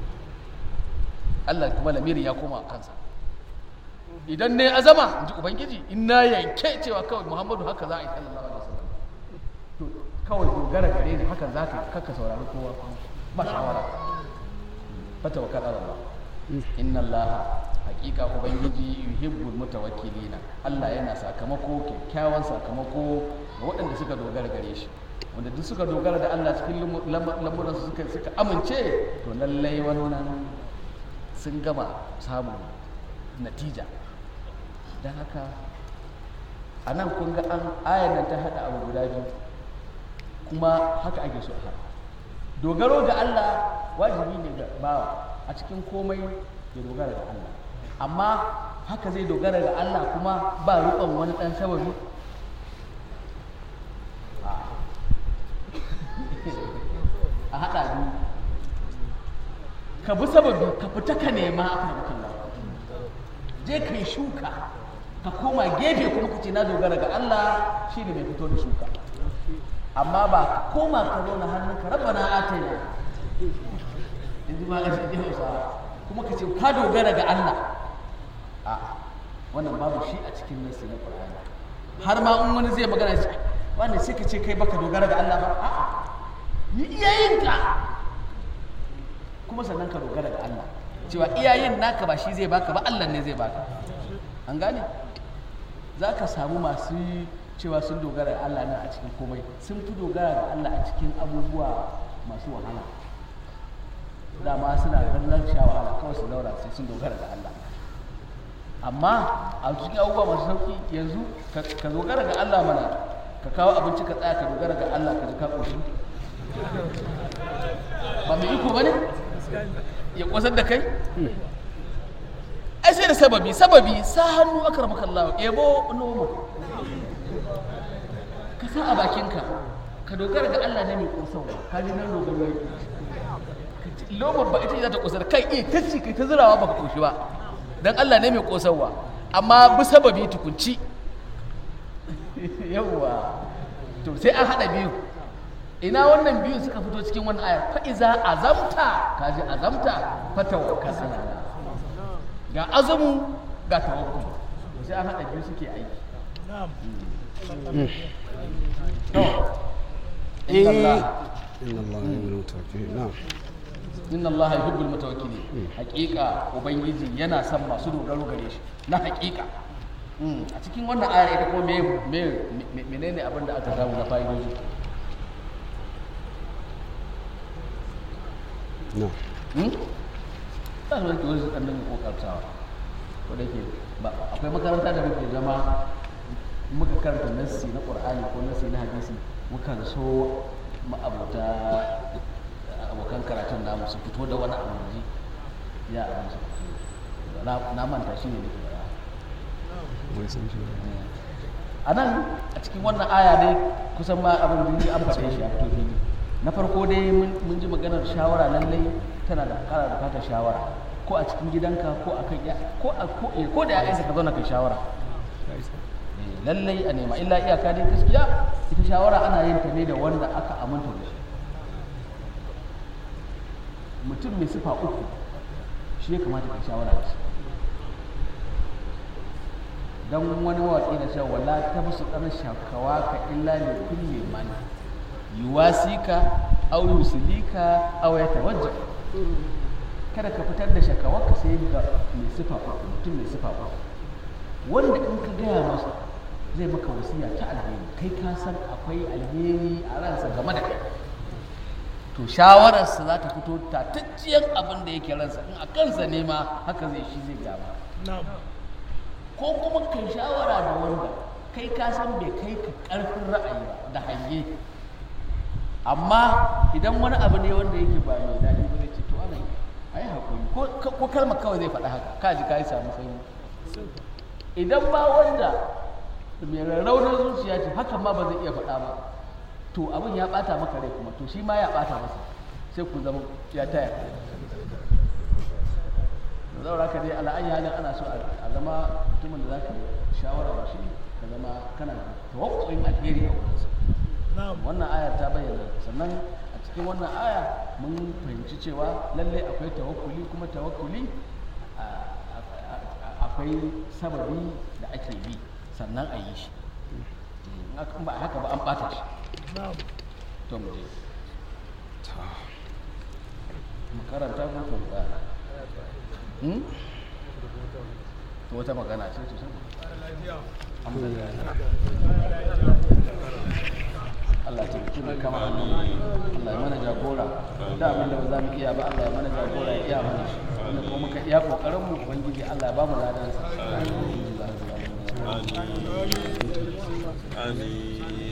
Allah kuma lamirin ya koma kansa idan ne azama in ji ubangiji in na yanke cewa kawai Muhammadu haka za a yi sallallahu alaihi wasallam to kawai dogara gare ni hakan za ka kakka saurari kowa ba shawara fa tawakkal ala Allah inna Allah hakika ubangiji yuhibbul mutawakkilina Allah yana sakamako kyakkyawan sakamako ga waɗanda suka dogara gare shi wanda duk suka dogara da Allah cikin lamuran su suka suka amince to lallai wannan sun gama samun natija don haka a nan kun ga an ayan nan ta haɗa abu guda biyu kuma haka ake so a haɗa dogaro ga Allah wajibi ne ga bawa a cikin komai ya dogara ga Allah amma haka zai dogara ga Allah kuma ba riƙon wani ɗan sababi a haɗa biyu ka bi sababi ka fita ka nema aka da kalla je ka yi shuka ka koma gefe kuma ka ce na dogara ga Allah shi ne mai fito da shuka amma ba ka koma ka zauna hannun ka rabana atayna in ji ma a cikin hausa kuma ka ce ka dogara ga Allah a wannan babu shi a cikin nasi na Qur'ani har ma in wani zai magana shi wannan sai ka ce kai baka dogara ga Allah ba a'a yi iyayenka kuma sannan ka dogara ga Allah cewa iyayen naka ba shi zai baka ba Allah ne zai baka an gane za ka samu masu cewa sun dogara ga Allah nan a cikin komai sun fi dogara ga Allah a cikin abubuwa masu wahala dama suna ganin sha wahala kawai su daura sai sun dogara ga Allah amma a cikin abubuwa masu sauki yanzu ka dogara ga Allah mana ka kawo abinci ka tsaya ka dogara ga Allah ka ji ka ƙoshi ba mai iko ba ne ya ƙosar da kai ai sai da sababi sababi sa hannu aka rama kallawa ebo nomo ka sa a bakinka ka dogara ga Allah ne mai ƙosarwa ka ji nan dogaro yake lomar ba ita za ta ƙosar kai iya ta ci kai ta zirawa ba ka ƙoshi ba don Allah ne mai ƙosarwa amma bi sababi tukunci yawwa to sai an haɗa biyu ina wannan biyu suka fito cikin wani aya fa iza azamta kaji azamta fa tawakkal ala Allah ga azumu ga tawakkul sai an hada biyu suke aiki to inna Allah inna Allah yuhibbul mutawakkilin na'am inna Allah yuhibbul mutawakkilin haqiqa ubangiji yana son masu dogaro gare shi na haqiqa a cikin wannan ayar ita kuma me me menene abin da aka samu na fa'idoji na'am ta zuwa ke wasu ɗanɗan kokartawa ko da ke ba akwai makaranta da muke zama muka karanta nassi na ƙur'ani ko nassi na hadisi mukan so ma'abuta abokan karatun namu su fito da wani abu ji ya abin su fito na manta shi ne nake bara wai san shi a nan a cikin wannan aya dai kusan ma abin da an faɗe shi a fito fili na farko dai mun ji maganar shawara lallai tana da kara bukatar shawara ko a cikin gidanka ko a kan ko a ko ko da ya'yanka ka zauna kai shawara lallai a nema illa iyaka dai gaskiya ita shawara ana yin ta ne da wanda aka aminta da shi mutum mai sifa uku shi ya kamata ka shawara da shi dan wani waƙi na cewa wala ta musu ɗan shakawa ka illa ne kulle man yuwasika aw yusilika aw yatawajja kada ka fitar da shakawarka sai ga mai sifa uku mutum mai sifa uku wanda in ka gaya masa zai maka wasiya ta alheri kai ka san akwai alheri a ransa game da kai to shawararsa za ta fito tatacciyar abin da yake ransa in a kansa ne ma haka zai shi zai gaba ko kuma kai shawara da wanda kai ka san bai kai ka karfin ra'ayi ba da hange amma idan wani abu ne wanda yake ba mai daɗi ba zai ce to ana a yi haƙuri ko ko kalmar kawai zai faɗa haka ka ji ka yi samu sanyi idan ba wanda mai rarraunar zuciya ce hakan ma ba zai iya faɗa ba to abin ya ɓata maka rai kuma to shi ma ya ɓata masa sai ku zama ya taya da zaura ka dai ala'ayi halin ana so a zama mutumin da za ka shawara da shi ka zama kana da tawakkuin alheri a wurinsa wannan ayar ta bayyana sannan a cikin wannan aya mun fahimci cewa lallai akwai tawakkuli kuma tawakkuli a- a- a- akwai sababi da ake bi sannan a yi shi in aka- in ba a haka ba an ɓata shi to mu je mu karanta ko ko ba hmm to wata magana ce to sai alhamdulillah Allah ta mutu mai kama hannu Allah ya mana jagora da abin da ba za mu iya ba Allah ya mana jagora ya iya mana shi wanda kuma muka iya kokarin mu ubangiji Allah ya ba mu ladan sa Amin.